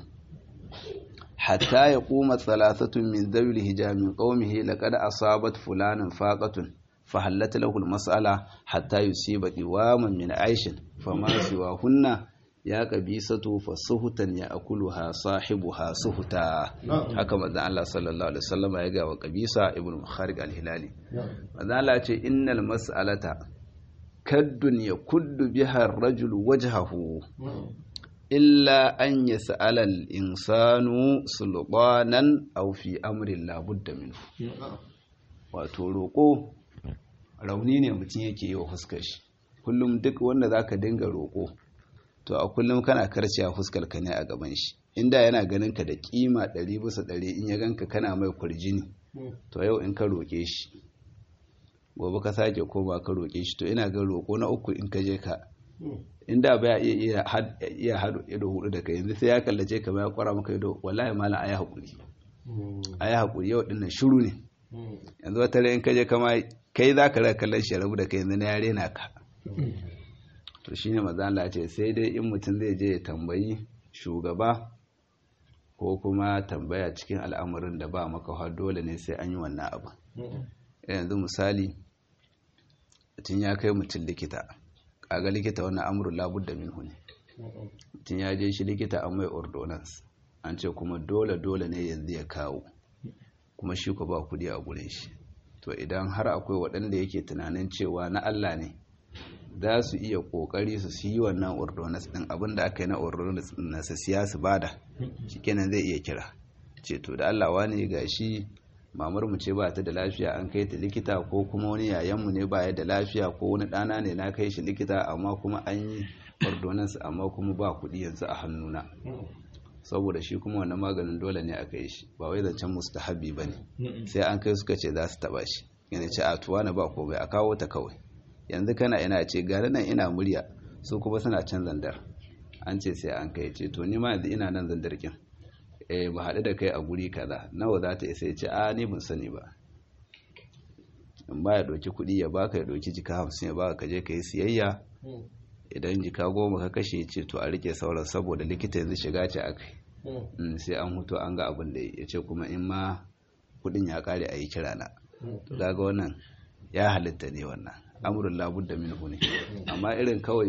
hatta ya kuma thalathatun min zawil hijamin qaumihi laqad asabat fulanan faqatun fa halata lahu almas'ala hatta yusiba qiwaman min aishin fama siwa hunna ya qabisatu fasuhutan ya akuluha sahibuha suhuta haka manzon Allah sallallahu alaihi wasallam ya ga wa qabisa ibnu kharij al-hilali manzon Allah ce innal mas'alata kaddun yakuddu biha ar-rajul wajhahu illa an yi sa'alal insanu sulɓanan aufi amurin labudda minhu wato roƙo rauni ne mutum yake yi wa fuskar shi kullum duk wanda za ka dinga roƙo to a kullum kana karce a fuskar ka ne a gaban shi inda yana ganin ka da kima ɗari bisa ɗari in ya ganka kana mai kwarjini to yau in ka roƙe shi gobe ka sake koma ka roƙe shi to ina ga roƙo na uku in ka je ka inda ba ya iya iya hadu ido hudu da kai yanzu sai ya kallace ka ya kwara maka ido wallahi malam ayi hakuri ayi hakuri yau dinnan shiru ne yanzu wata ran in ka je kama kai za ka raka kallon shi rabu da kai yanzu na yare na ka to shine maza Allah ce sai dai in mutum zai je ya tambayi shugaba ko kuma tambaya cikin al'amarin da ba maka har dole ne sai an yi wannan abu yanzu misali mutum ya kai mutum likita kaga likita wannan amurin labudda minhu ne mutum ya je shi likita an mai ordonance an ce kuma dole dole ne yanzu ya kawo kuma shi ko ba kudi a gurin shi to idan har akwai waɗanda yake tunanin cewa na Allah ne za su iya kokari su yi wannan ordonance din abinda aka yi na ordonance na su siya su bada shikenan zai iya kira ce to da Allah wani gashi mamar mu ce ba ta da lafiya an kai ta likita ko kuma wani yayan mu ne ba ya da lafiya ko wani ɗana ne na kai shi likita amma kuma an yi ordonance amma kuma ba kuɗi yanzu a hannuna saboda shi kuma wannan maganin dole ne aka yi shi ba wai zancen mustahabi ba ne sai an kai suka ce za su taba shi yana ce a tuwa na ba komai a kawo ta kawai yanzu kana ina ce gari nan ina murya su kuma suna can zandar an ce sai an kai ce to ni ma yanzu ina nan zandar kin eh ba haɗu da kai a guri kaza nawa za ta isa ya ce a ni ban sani ba in ba ya ɗauki kuɗi ya baka ya ɗauki jika hamsin ya baka ka je ka yi siyayya idan jika goma ka kashe ce to a rike sauran saboda likita yanzu shiga ce a kai sai an hutu an ga abin da ya ce kuma in ma kudin ya kare a yi kira na daga wannan ya halitta ne wannan amurin labud da minhu ne amma irin kawai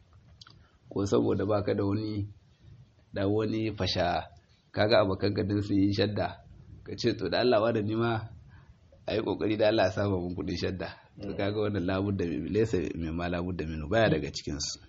ko saboda baka da wani da wani fasha kaga abokan gadin su yi shadda ka ce to da Allah da nima a yi kokari da Allah ya saba mun kudin shadda to kaga wannan labud da lesa mai ma labud da minhu baya daga cikin su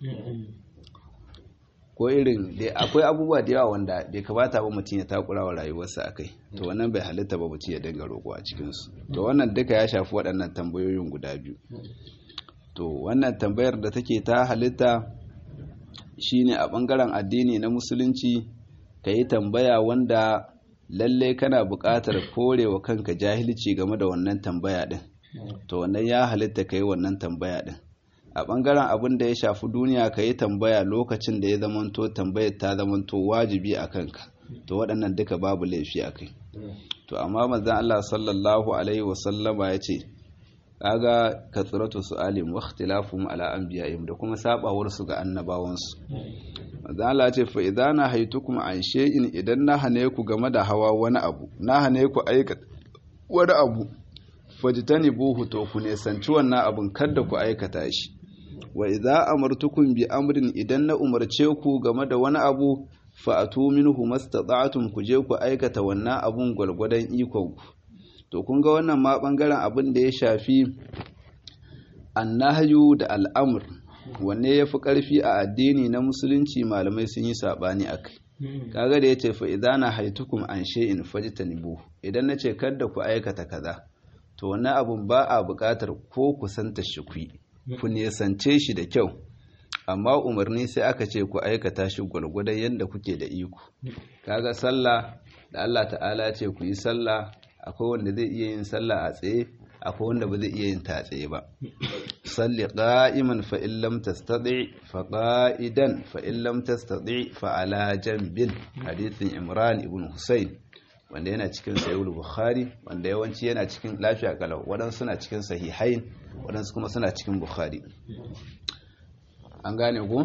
ko irin da akwai abubuwa da yawa wanda bai kamata ba mutum ya takura wa rayuwarsa akai to wannan bai halitta ba mutum ya dinga roƙo a cikin su to wannan duka ya shafi waɗannan tambayoyin guda biyu to wannan tambayar da take ta halitta shine a ɓangaren addini na musulunci ka yi tambaya wanda lalle kana buƙatar korewa kanka jahilci game da wannan tambaya ɗin to wannan ya halitta ka yi wannan tambaya ɗin a ɓangaren abin da ya shafi duniya ka yi tambaya lokacin da ya zamanto tambayar ta zamanto wajibi a kanka to waɗannan duka babu laifi a kai to amma manzon Allah sallallahu alaihi wasallama ya ce kaga katsiratu su'alim wa ikhtilafum ala anbiya'ihim da kuma sabawar su ga annabawansu manzon Allah ya ce fa idza na haitukum an shay'in idan na hane ku game da hawa wani abu na hane ku aikata wani abu fajtanibuhu to ku ne sanci wannan abun kada ku aikata shi wa idza amartukum bi amrin idan na umarce ku game da wani abu fa atu minhu mastata'tum ku je ku aikata wannan abun gwalgwadon ikon ku to kun ga wannan ma bangaren abin da ya shafi annahyu da al'amr wanne yafi karfi a addini na musulunci malamai sun yi sabani akai kaga da yace fa idza na haitukum an shay'in fajtanibu idan nace kada ku aikata kaza to wannan abun ba a buƙatar ko kusanta shi ku ku nesance shi da kyau amma umarni sai aka ce ku aikata shi gwargwadon yadda kuke da iko kaga sallah da Allah ta'ala ce ku yi sallah akwai wanda zai iya yin sallah a tsaye akwai wanda ba zai iya yin ta tsaye ba salli qa'iman fa in lam tastati fa qa'idan fa in lam tastati fa ala janbin hadithin imran ibn husayn wanda yana cikin sahih bukhari wanda yawanci yana cikin lafiya kalau wadansu suna cikin sahihain wadansu kuma suna cikin bukhari an gane ku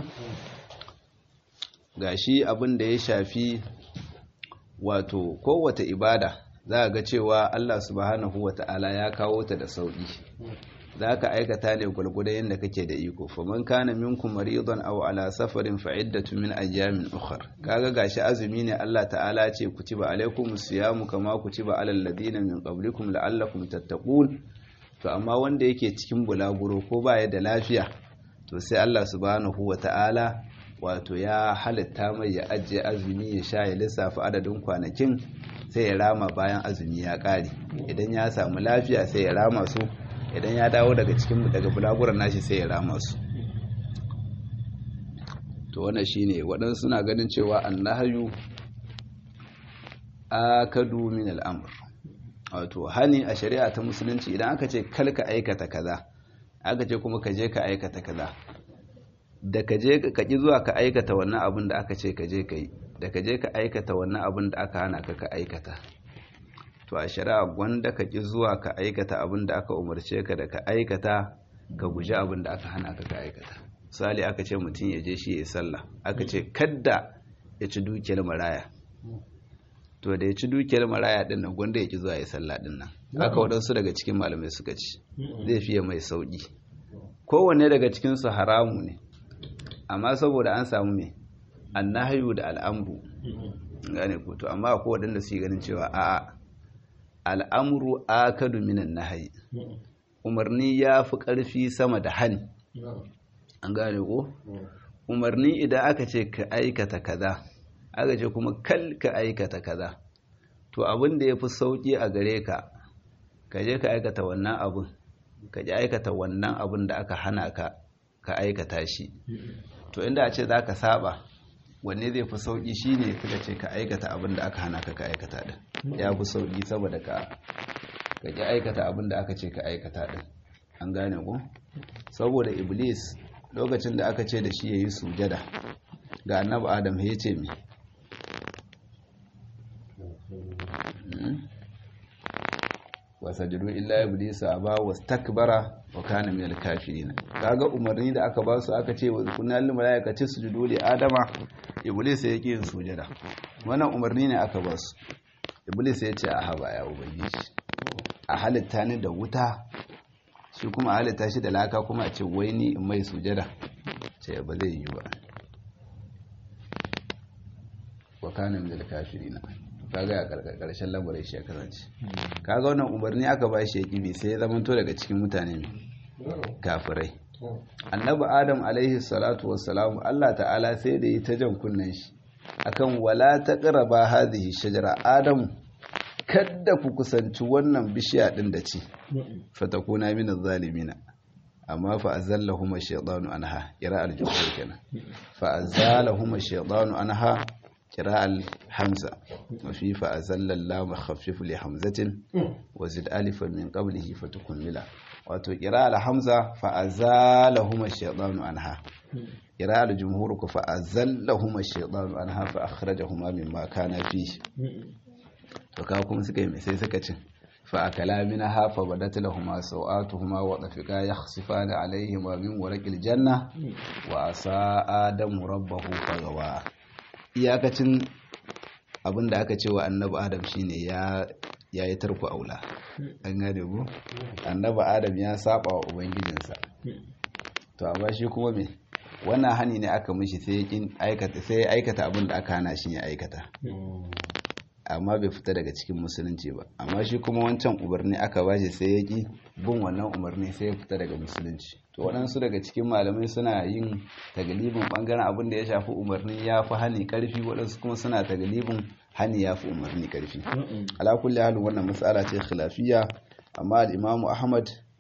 gashi abin da ya shafi wato kowace ibada za ga cewa Allah subhanahu wata'ala ya kawo ta da sauki za ka aikata ne gwargwadon yadda kake da iko faman kana minkum maridan aw ala safarin fa iddatu min ayyamin ukhra kaga gashi azumi ne Allah ta'ala ce kutiba alaikum siyamu kama kutiba alal ladina min qablikum la'allakum tattaqun to amma wanda yake cikin bulaguro ko baya da lafiya to sai Allah subhanahu wata'ala wato ya halitta mai ya ajiye azumi ya sha ya lissafa adadin kwanakin sai ya rama bayan azumi ya kare idan ya samu lafiya sai ya rama su idan ya dawo daga cikin daga bulaguran nashi sai ya rama su to wannan shine waɗansu suna ganin cewa annahayu akadu min al'amr wato hani a shari'a ta musulunci idan aka ce kalka aikata kaza aka ce kuma ka je ka aikata kaza da ka je ka ki zuwa ka aikata wannan abin da aka ce ka je ka yi da ka je ka aikata wannan abin da aka hana ka ka aikata to a shari'a gwanda ka ki zuwa ka aikata abin da aka umarce ka da ka aikata ka guji abin da aka hana ka ka aikata misali aka ce mutum ya je shi ya sallah aka ce kadda ya ci dukiyar maraya to da ya ci dukiyar maraya din nan gwanda ya ki zuwa ya sallah din nan haka waɗansu daga cikin malamai suka ci zai fiye mai sauƙi kowanne daga cikinsu haramu ne amma saboda an samu mai annahayu da al'amru gane ko to amma akwai waɗanda su yi ganin cewa a'a al'amru akadu minan nahayi umarni ya fi ƙarfi sama da hani an gane ko umarni idan aka ce ka aikata kaza aka ce kuma kal ka aikata kaza to abin da ya fi sauƙi a gare ka ka je ka aikata wannan abin ka ji aikata wannan abin da aka hana ka ka aikata shi to inda a ce za ka saba wanne zai fi sauƙi shi ne suka ce ka aikata abin da aka hana ka ka aikata ɗin ya fi sauƙi saboda ka ka ji aikata abin da aka ce ka aikata ɗin an gane ku saboda iblis lokacin da aka ce da shi ya yi sujada ga annabi adam ya ce mi wasajudu illa iblisa aba wastakbara wa kana minal kafirin kaga umarni da aka ba su aka ce wa kunna lil malaikati sujudu li adama iblis ya yin sujada wannan umarni ne aka ba su iblis ya ce a haba ya ubangiji a halitta ni da wuta shi kuma a halitta shi da laka kuma a ce wai ni in mai sujada ce ba zai yi ba wa kana minal kafirin kaga a karshen lamarin shi ya kasance kaga wannan umarni aka ba shi ya kibi sai ya zamanto daga cikin mutane ne kafirai annabi adam alaihi salatu wassalamu Allah ta'ala sai da yi ta jan kunnen shi akan wala taqraba hadhihi shajara adam kadda ku kusanci wannan bishiya din da ci fatakuna min zalimina amma fa azallahuma shaytanu anha kira al-jumhur kenan fa azallahuma shaytanu anha قراءة الحمزة وفي فأزل اللام خفف لحمزة وزد ألفا من قبله فتكملا wato ƙira alhamza fa'azalahuma shaitanu anha ƙira aljumhur ku fa'azallahuma shaitanu anha fa akhrajahuma mimma kana fi to ka kuma suka yi sai suka cin fa akala minha fa badat lahumu sawatuhuma wa tafiqa yakhsifani alayhima min warqil janna wa asa adamu rabbahu fagawa iyakacin abin da aka ce wa annabi adam shine ya ya yi tarko aula an gane ku annabi adam ya saba wa ubangijinsa to amma shi kuma me wannan hani ne aka mishi sai ya aikata sai ya aikata abin da aka hana shi ya aikata amma bai fita daga cikin musulunci ba amma shi kuma wancan umarni aka bashi sai ya ki bin wannan umarni sai ya fita daga musulunci to waɗansu daga cikin malamai suna yin tagalibin ɓangaren abin da ya shafi umarni ya fi hani ƙarfi waɗansu kuma suna tagalibin hani ya fi umarni ƙarfi ala kulli halin wannan matsala ce khilafiyya amma al-imamu ahmad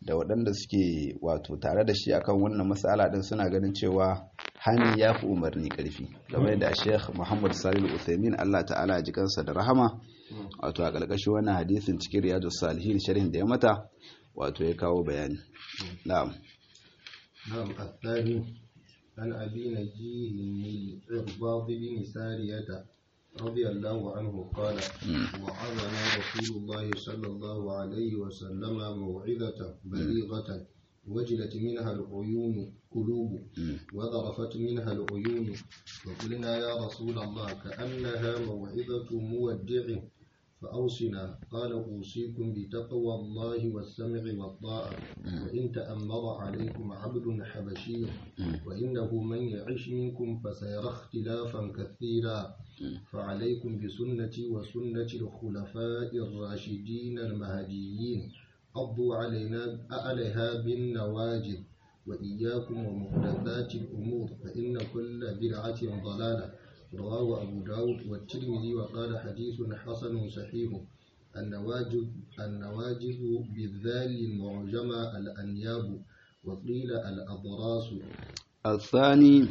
da waɗanda suke wato tare da shi akan wannan matsala din suna ganin cewa hani ya fi umarni ƙarfi game da sheikh muhammad salil uthaymin allah ta'ala ji kansa da rahama wato a ƙarƙashin wannan hadisin cikin riyadu salihin sharhin da ya mata wato ya kawo bayani na'am نعم الثاني عن أبي نجيه الإرباض بن سارية رضي الله عنه قال وعظنا رسول الله صلى الله عليه وسلم موعظة بليغة وجلت منها العيون قلوب وذرفت منها العيون وقلنا يا رسول الله كأنها موعظة مودع فأوصنا قال أوصيكم بتقوى الله والسمع والطاعة وإن تأمر عليكم عبد حبشي وإنه من يعش منكم فسيرى اختلافا كثيرا فعليكم بسنتي وسنة الخلفاء الراشدين المهديين قضوا علينا عليها بالنواجذ وإياكم ومحدثات الأمور فإن كل بدعة ضلالة رواه أبو داود والترمذي وقال حديث حسن صحيح النواجذ النواجذ بالذال المعجمة الأنياب وقيل الأضراس الثاني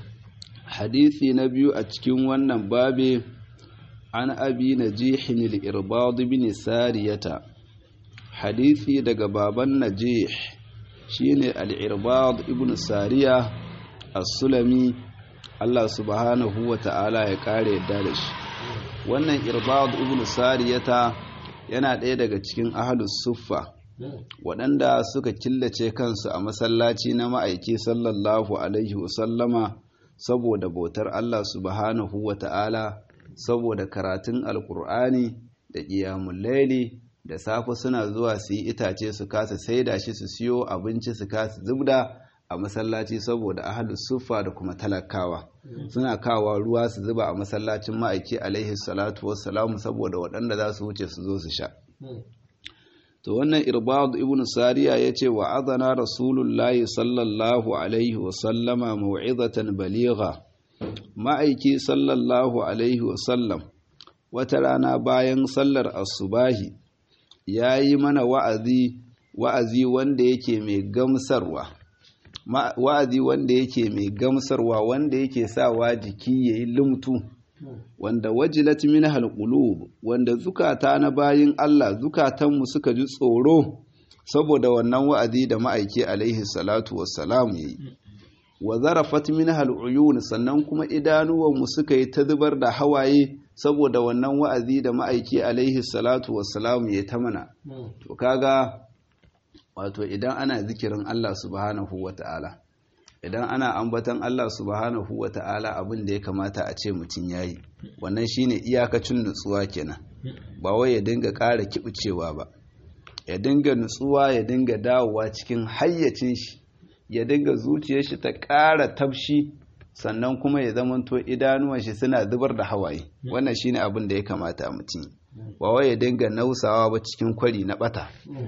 حديث نبي أتكين ونن بابي عن أبي نجيح الإرباض بن سارية حديثي دق بابا نجيح شين الإرباض ابن سارية السلمي Allah subhanahu wa ta'ala ya kare yadda da shi wannan irbad ibn sariyata yana ɗaya daga cikin ahlus suffa waɗanda suka killace kansu a masallaci na ma'aiki sallallahu alaihi wasallama saboda bautar Allah subhanahu wa ta'ala saboda karatun alkur'ani da ƙiyamun laili da safe suna zuwa su yi itace su kasa saida shi su siyo abinci su kasa zubda a masallaci saboda ahalus suffa da kuma talakawa suna kawa ruwa su zuba a masallacin ma'aiki alaihi salatu wassalamu saboda waɗanda za su wuce su zo su sha to wannan irbad ibn sariya ya ce wa azana rasulullahi sallallahu alaihi wasallama mau'izatan baligha ma'aiki sallallahu alaihi wasallam wata rana bayan sallar asubahi ya yi mana wa'azi wa'azi wanda yake mai gamsarwa wa'azi wanda yake mai gamsarwa wanda yake sawa jiki ya yi lumtu wanda wajilat min halqulub wanda zukata na bayin Allah zukatanmu suka ji tsoro saboda wannan wa'azi da ma'aiki alaihi salatu wassalam yayi wa zarafat min haluyun sannan kuma idanuwanmu suka yi ta zubar da hawaye saboda wannan wa'azi da ma'aiki alaihi salatu wassalam yayi ta mana to kaga wato idan ana zikirin Allah subhanahu wa ta'ala idan ana ambatan Allah subhanahu wa ta'ala abin da ya kamata a ce mutum ya yi wannan shine iyakacin nutsuwa kenan ba wai ya dinga ƙara kiɓicewa ba ya dinga nutsuwa ya dinga dawowa cikin hayyacin shi ya dinga zuciyar shi ta ƙara tafshi sannan kuma ya zamanto idanuwan shi suna zubar da hawaye wannan shine abin da ya kamata mutum ba wai ya dinga nausawa ba cikin kwari na bata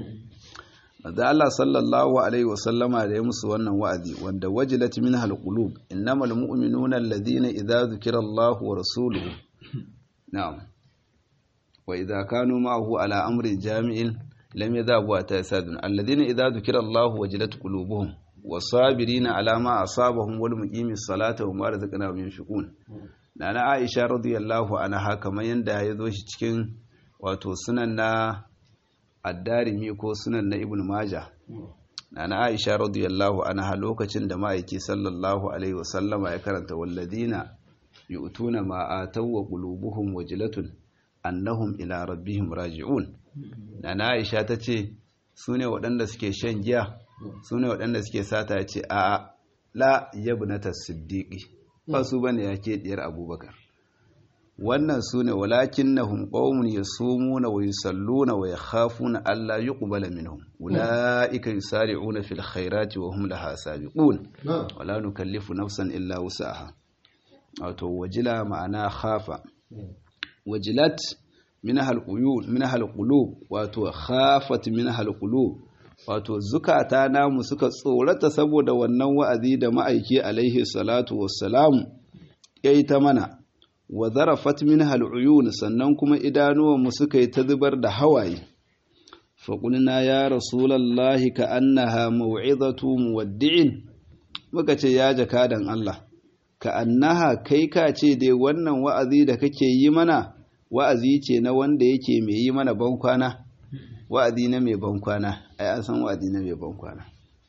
da Allah sallallahu alaihi wasallama da ya musu wannan wa'azi wanda wajilat minha alqulub innamal mu'minuna alladhina idza dhukira Allahu wa rasuluhu na'am wa idza kanu ma'ahu ala amrin jami'in lam yadhabu hatta yasadun alladhina idza dhukira Allahu wajilat qulubuhum wasabirina ala ma asabahum wal muqimis salata wa ma razaqnahum yunfiqun nana Aisha radiyallahu anha kamar yanda ya zo shi cikin wato sunan na addarimi ko sunan na ibn maja na aisha radiyallahu anha lokacin da ma'aiki sallallahu alaihi wasallama ya karanta walladina yu'tuna ma ataw wa qulubuhum wajlatun annahum ila rabbihim raji'un na aisha tace sune waɗanda suke shan giya sune waɗanda suke sata ce a la yabnata siddiqi ba su bane yake diyar abubakar wannan su ne walakin na hunƙomun ya sumu na wa yusalluna wa ya hafu na Allah yi ƙubala minhum wula'ika yi sari'una fil khairati wa hum laha sabiqun wala nukallifu nafsan illa wusaha wato wajila ma'ana khafa wajilat min halquyul min halqulub wato khafat min halqulub wato zukata namu suka tsorata saboda wannan wa'azi da ma'aiki alaihi salatu wassalamu yayi ta mana wa zarafat minha al'uyun sannan kuma idanuwanmu suka yi ta zubar da hawaye faƙulna ya rasulallahi ka annaha mau'izatu muwaddi'in muka ce ya jakadan Allah ka annaha kai ka ce dai wannan wa'azi da kake yi mana wa'azi ce na wanda yake mai yi mana bankwana wa'azi na mai bankwana ai an san wa'azi na mai bankwana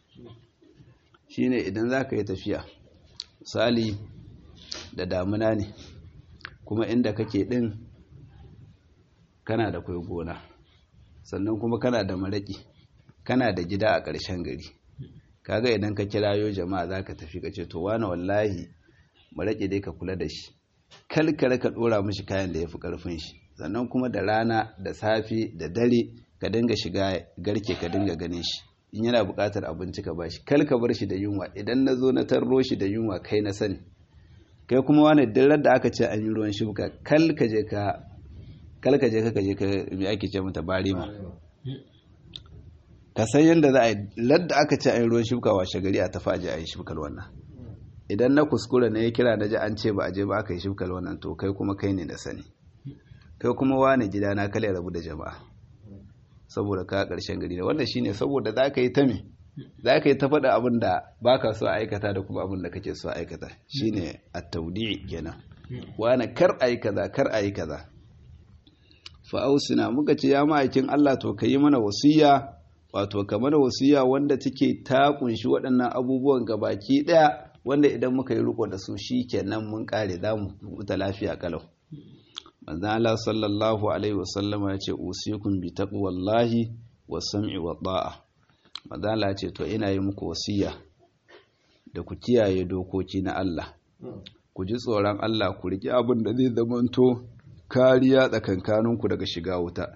shine idan za ka yi tafiya misali da damuna ne kuma inda kake ɗin kana da kwai gona sannan kuma kana da maraƙi kana da gida a ƙarshen gari kaga idan ka kirayo jama'a za ka tafi ka ce to wani wallahi maraƙi dai ka kula da shi kalkare ka ɗora mashi kayan da ya fi ƙarfin shi sannan kuma da rana da safe da dare ka dinga shiga garke ka dinga ganin shi in yana buƙatar abinci ka bashi kal ka bar shi da yunwa idan na zo na tarro shi da yunwa kai na sani kai kuma wani dirar da aka ce an yi ruwan shuka kal ka je ka kal ka je ka je ka me ake ce mata barima ka san yadda za a yi ladda aka ce an yi ruwan shuka washe gari a tafi aje a yi shukar wannan idan na kuskure ne ya kira na ji an ce ba a je ba aka yi shukar wannan to kai kuma kai ne na sani kai kuma wani gida na kale rabu da jama'a saboda ka karshen gari da wannan shine saboda za ka yi ta me za ka yi ta faɗa abin da ba ka so a aikata da kuma abin da kake so a aikata shine a taudi kenan wani kar a yi kaza kar a yi kaza fa'ausina muka ce ya ma'aikin Allah to ka yi mana wasiya wato ka mana wasiya wanda take ta kunshi waɗannan abubuwan gabaki ɗaya wanda idan muka yi riko da su shi kenan mun kare za mu huta lafiya kalau manzon Allah sallallahu alaihi wasallam ya ce usikum bi taqwallahi wa sam'i wa ta'a manzon Allah ya ce to ina yi muku wasiya da ku kiyaye dokoki na Allah ku ji tsoron Allah ku riki abin da zai zamanto kariya tsakankaninku daga shiga wuta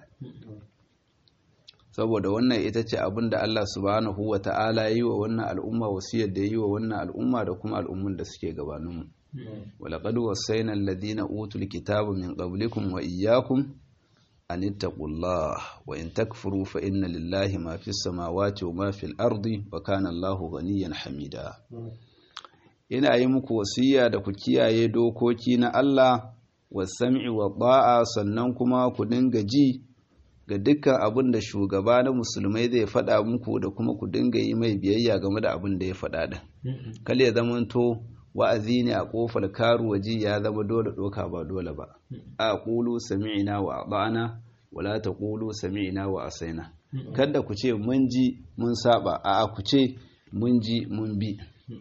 saboda wannan ita ce abin da Allah subhanahu wa ta'ala yi wa wannan al'umma wasiyar da yi wa wannan al'umma da kuma al'ummun da suke gabaninmu walaƙad wasaina alladhina utul kitaba min qablikum wa iyyakum an ittaqullah wa in takfuru fa inna lillahi ma fis samawati wa ma fil ardi wa kana Allahu ghaniyan hamida ina yi muku wasiya da ku kiyaye dokoki na Allah wa sam'i wa ta'a sannan kuma ku dinga ji ga dukkan abin da shugaba na musulmai zai faɗa muku da kuma ku dinga yi mai biyayya game da abin da ya faɗa da kal ya zamanto wa'azi ne a ƙofar karu waje ya zama dole ɗoka ba dole ba a ƙulu sami'ina wa ba'ana wala ta ƙulu sami'ina wa asaina kada ku ce mun ji mun saba a ku ce mun ji mun bi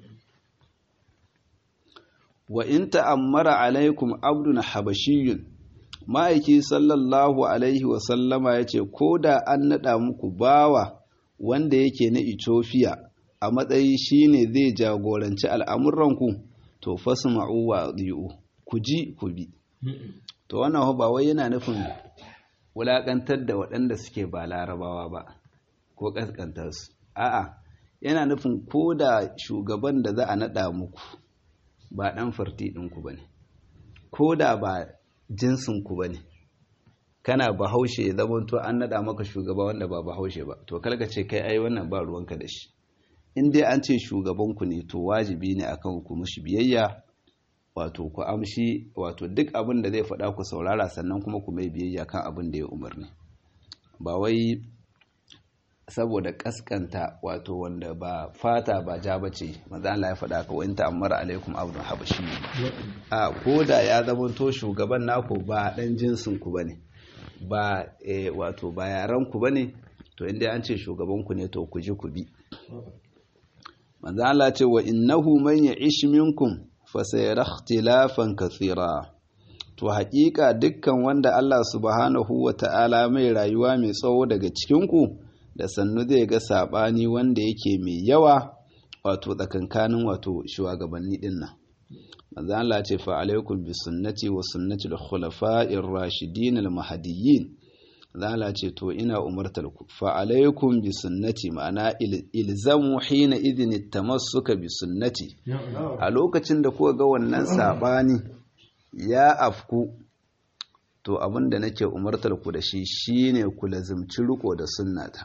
wa in ta'ammara alaikum abdun habashiyun ma'aiki sallallahu alaihi wasallama ya ce ko da an naɗa muku bawa wanda yake na ethiopia a matsayi shine zai jagoranci al'amuranku to fasu ma'uwa ɗi'u ku ji ku bi to wannan ba wai yana nufin wulaƙantar da waɗanda suke ba larabawa ba ko ƙasƙantar su a'a yana nufin ko da shugaban da za a naɗa muku ba ɗan farti ɗinku ba ne ko da ba jinsinku ba ne kana bahaushe ya zamanto an naɗa maka shugaba wanda ba bahaushe ba to kalka ce kai ai wannan ba ruwanka da shi in dai an ce shugabanku ne to wajibi ne akan ku mushi biyayya wato ku amshi wato duk abin da zai faɗa ku saurara sannan kuma ku mai biyayya kan abin da ya umarni ba wai saboda kaskanta wato wanda ba fata ba ja bace manzo Allah ya faɗa ka wanta amara alaikum abdun habashi a koda ya zamanto shugaban naku ba dan jinsin ku bane ba wato ba yaran ku bane to inda an ce shugaban ku ne to ku ji ku bi manzo Allah ce wa innahu man ya'ish minkum fa sayara ikhtilafan kathira to haƙiƙa dukkan wanda Allah subhanahu wa ta'ala mai rayuwa mai tsawo daga cikin ku da sannu zai ga sabani wanda yake mai yawa wato tsakankanin wato shugabanni din nan manzo Allah ce fa alaikum bi sunnati wa sunnati al-khulafa'ir rashidin al-mahdiyyin zala ce to ina umartar ku fa alaikum bi sunnati ma'ana ilzamu hina idin tamassuka bi sunnati a lokacin da kuka ga wannan sabani ya afku to abinda nake umartar ku da shi shine ku lazimci riko da sunnata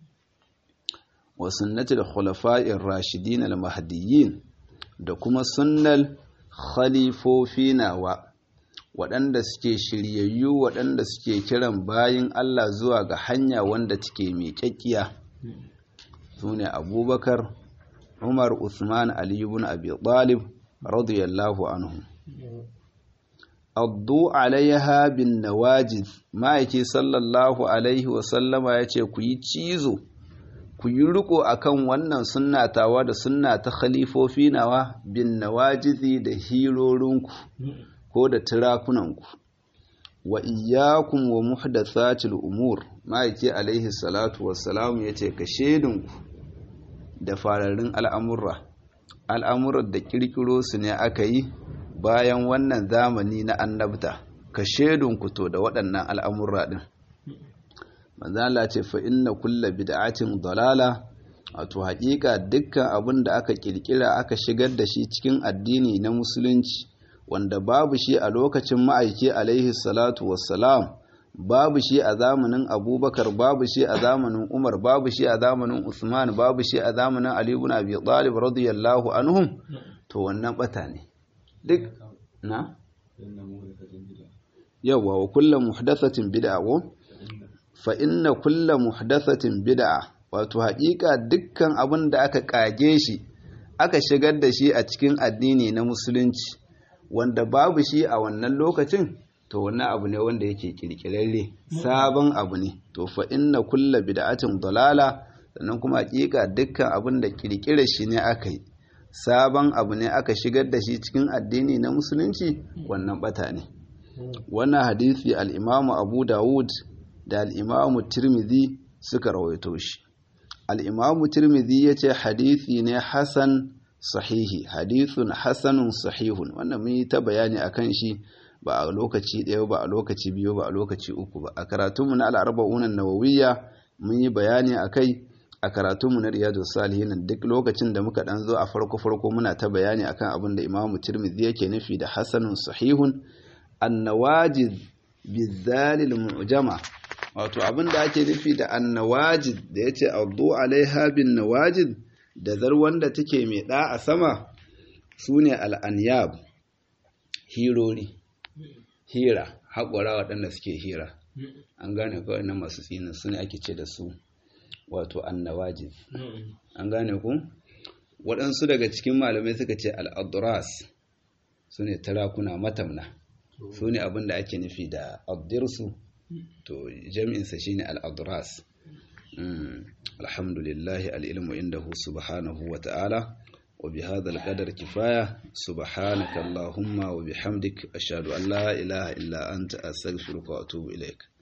wa sunnati al-khulafa'ir rashidin al-mahdiyyin da kuma sunnal khalifofi nawa waɗanda suke shiryayyu waɗanda suke kiran bayin Allah zuwa ga hanya wanda take miƙaƙƙiya su ne abubakar umar usman ali ibn abi talib radiyallahu anhu addu alaiha bin nawajiz ma'aiki sallallahu alaihi wasallama ya ce ku yi cizo ku yi riko akan wannan sunnatawa da sunna ta khalifofi nawa bin nawajizi da hirorinku ko da tirakunanku wa iyyakum wa muhdathatil umur ma'aiki alaihi salatu wassalam ya ce ka shedinku da fararrun al'amurra al'amuran da kirkiro su ne aka yi bayan wannan zamani na annabta ka shedunku to da waɗannan al'amurra ɗin manzala ce fa inna kulla bid'atin dalala wato haƙiƙa dukkan abin da aka ƙirƙira aka shigar da shi cikin addini na musulunci wanda babu shi a lokacin ma'aiki alaihi salatu wassalam babu shi a zamanin abubakar babu shi a zamanin umar babu shi a zamanin usman babu shi a zamanin ali ibn abi talib radiyallahu anhum to wannan bata ne duk na yawa wa kullu muhdathatin bid'a wa fa inna kullu muhdathatin bid'a wato haƙiƙa dukkan abin da aka kage shi aka shigar da shi a cikin addini na musulunci wanda babu shi a wannan lokacin to wannan abu ne wanda yake kirkirarre sabon abu ne to fa inna kulla bid'atin dalala sannan kuma hakika dukkan abin da kirkirar shi ne aka yi sabon abu ne aka shigar da shi cikin addini na musulunci wannan bata ne wannan hadisi al-imamu abu dawud da al-imamu tirmidhi suka rawaito shi al-imamu tirmidhi yace hadisi ne hasan sahihi hadithun hasanun sahihun wannan mun yi ta bayani akan shi ba a lokaci ɗaya ba a lokaci biyu ba a lokaci uku ba a karatunmu na al'arba'unan nawawiyya mun yi bayani a kai a karatunmu na riyadu salihin duk lokacin da muka ɗan zo a farko farko muna ta bayani akan abin da imamu tirmidhi yake nufi da hasanun sahihun annawajid bizalil mu'jama wato abin da ake nufi da annawajid da yace addu alaiha bin nawajid da zar wanda take mai ɗa a sama sune al'anyab hirori hira haƙura waɗanda suke hira an gane kawai na masu tsinin su ne ake ce da su wato annawaji an gane ku waɗansu daga cikin malamai suka ce al'aduras su ne tarakuna matamna su ne abin da ake nufi da abdirsu to jami'insa shi ne al'aduras alhamdulillahi al'ilmu inda subhanahu wa ta'ala وبهذا القدر كفاية سبحانك اللهم وبحمدك أشهد أن لا إله إلا أنت أستغفرك وأتوب إليك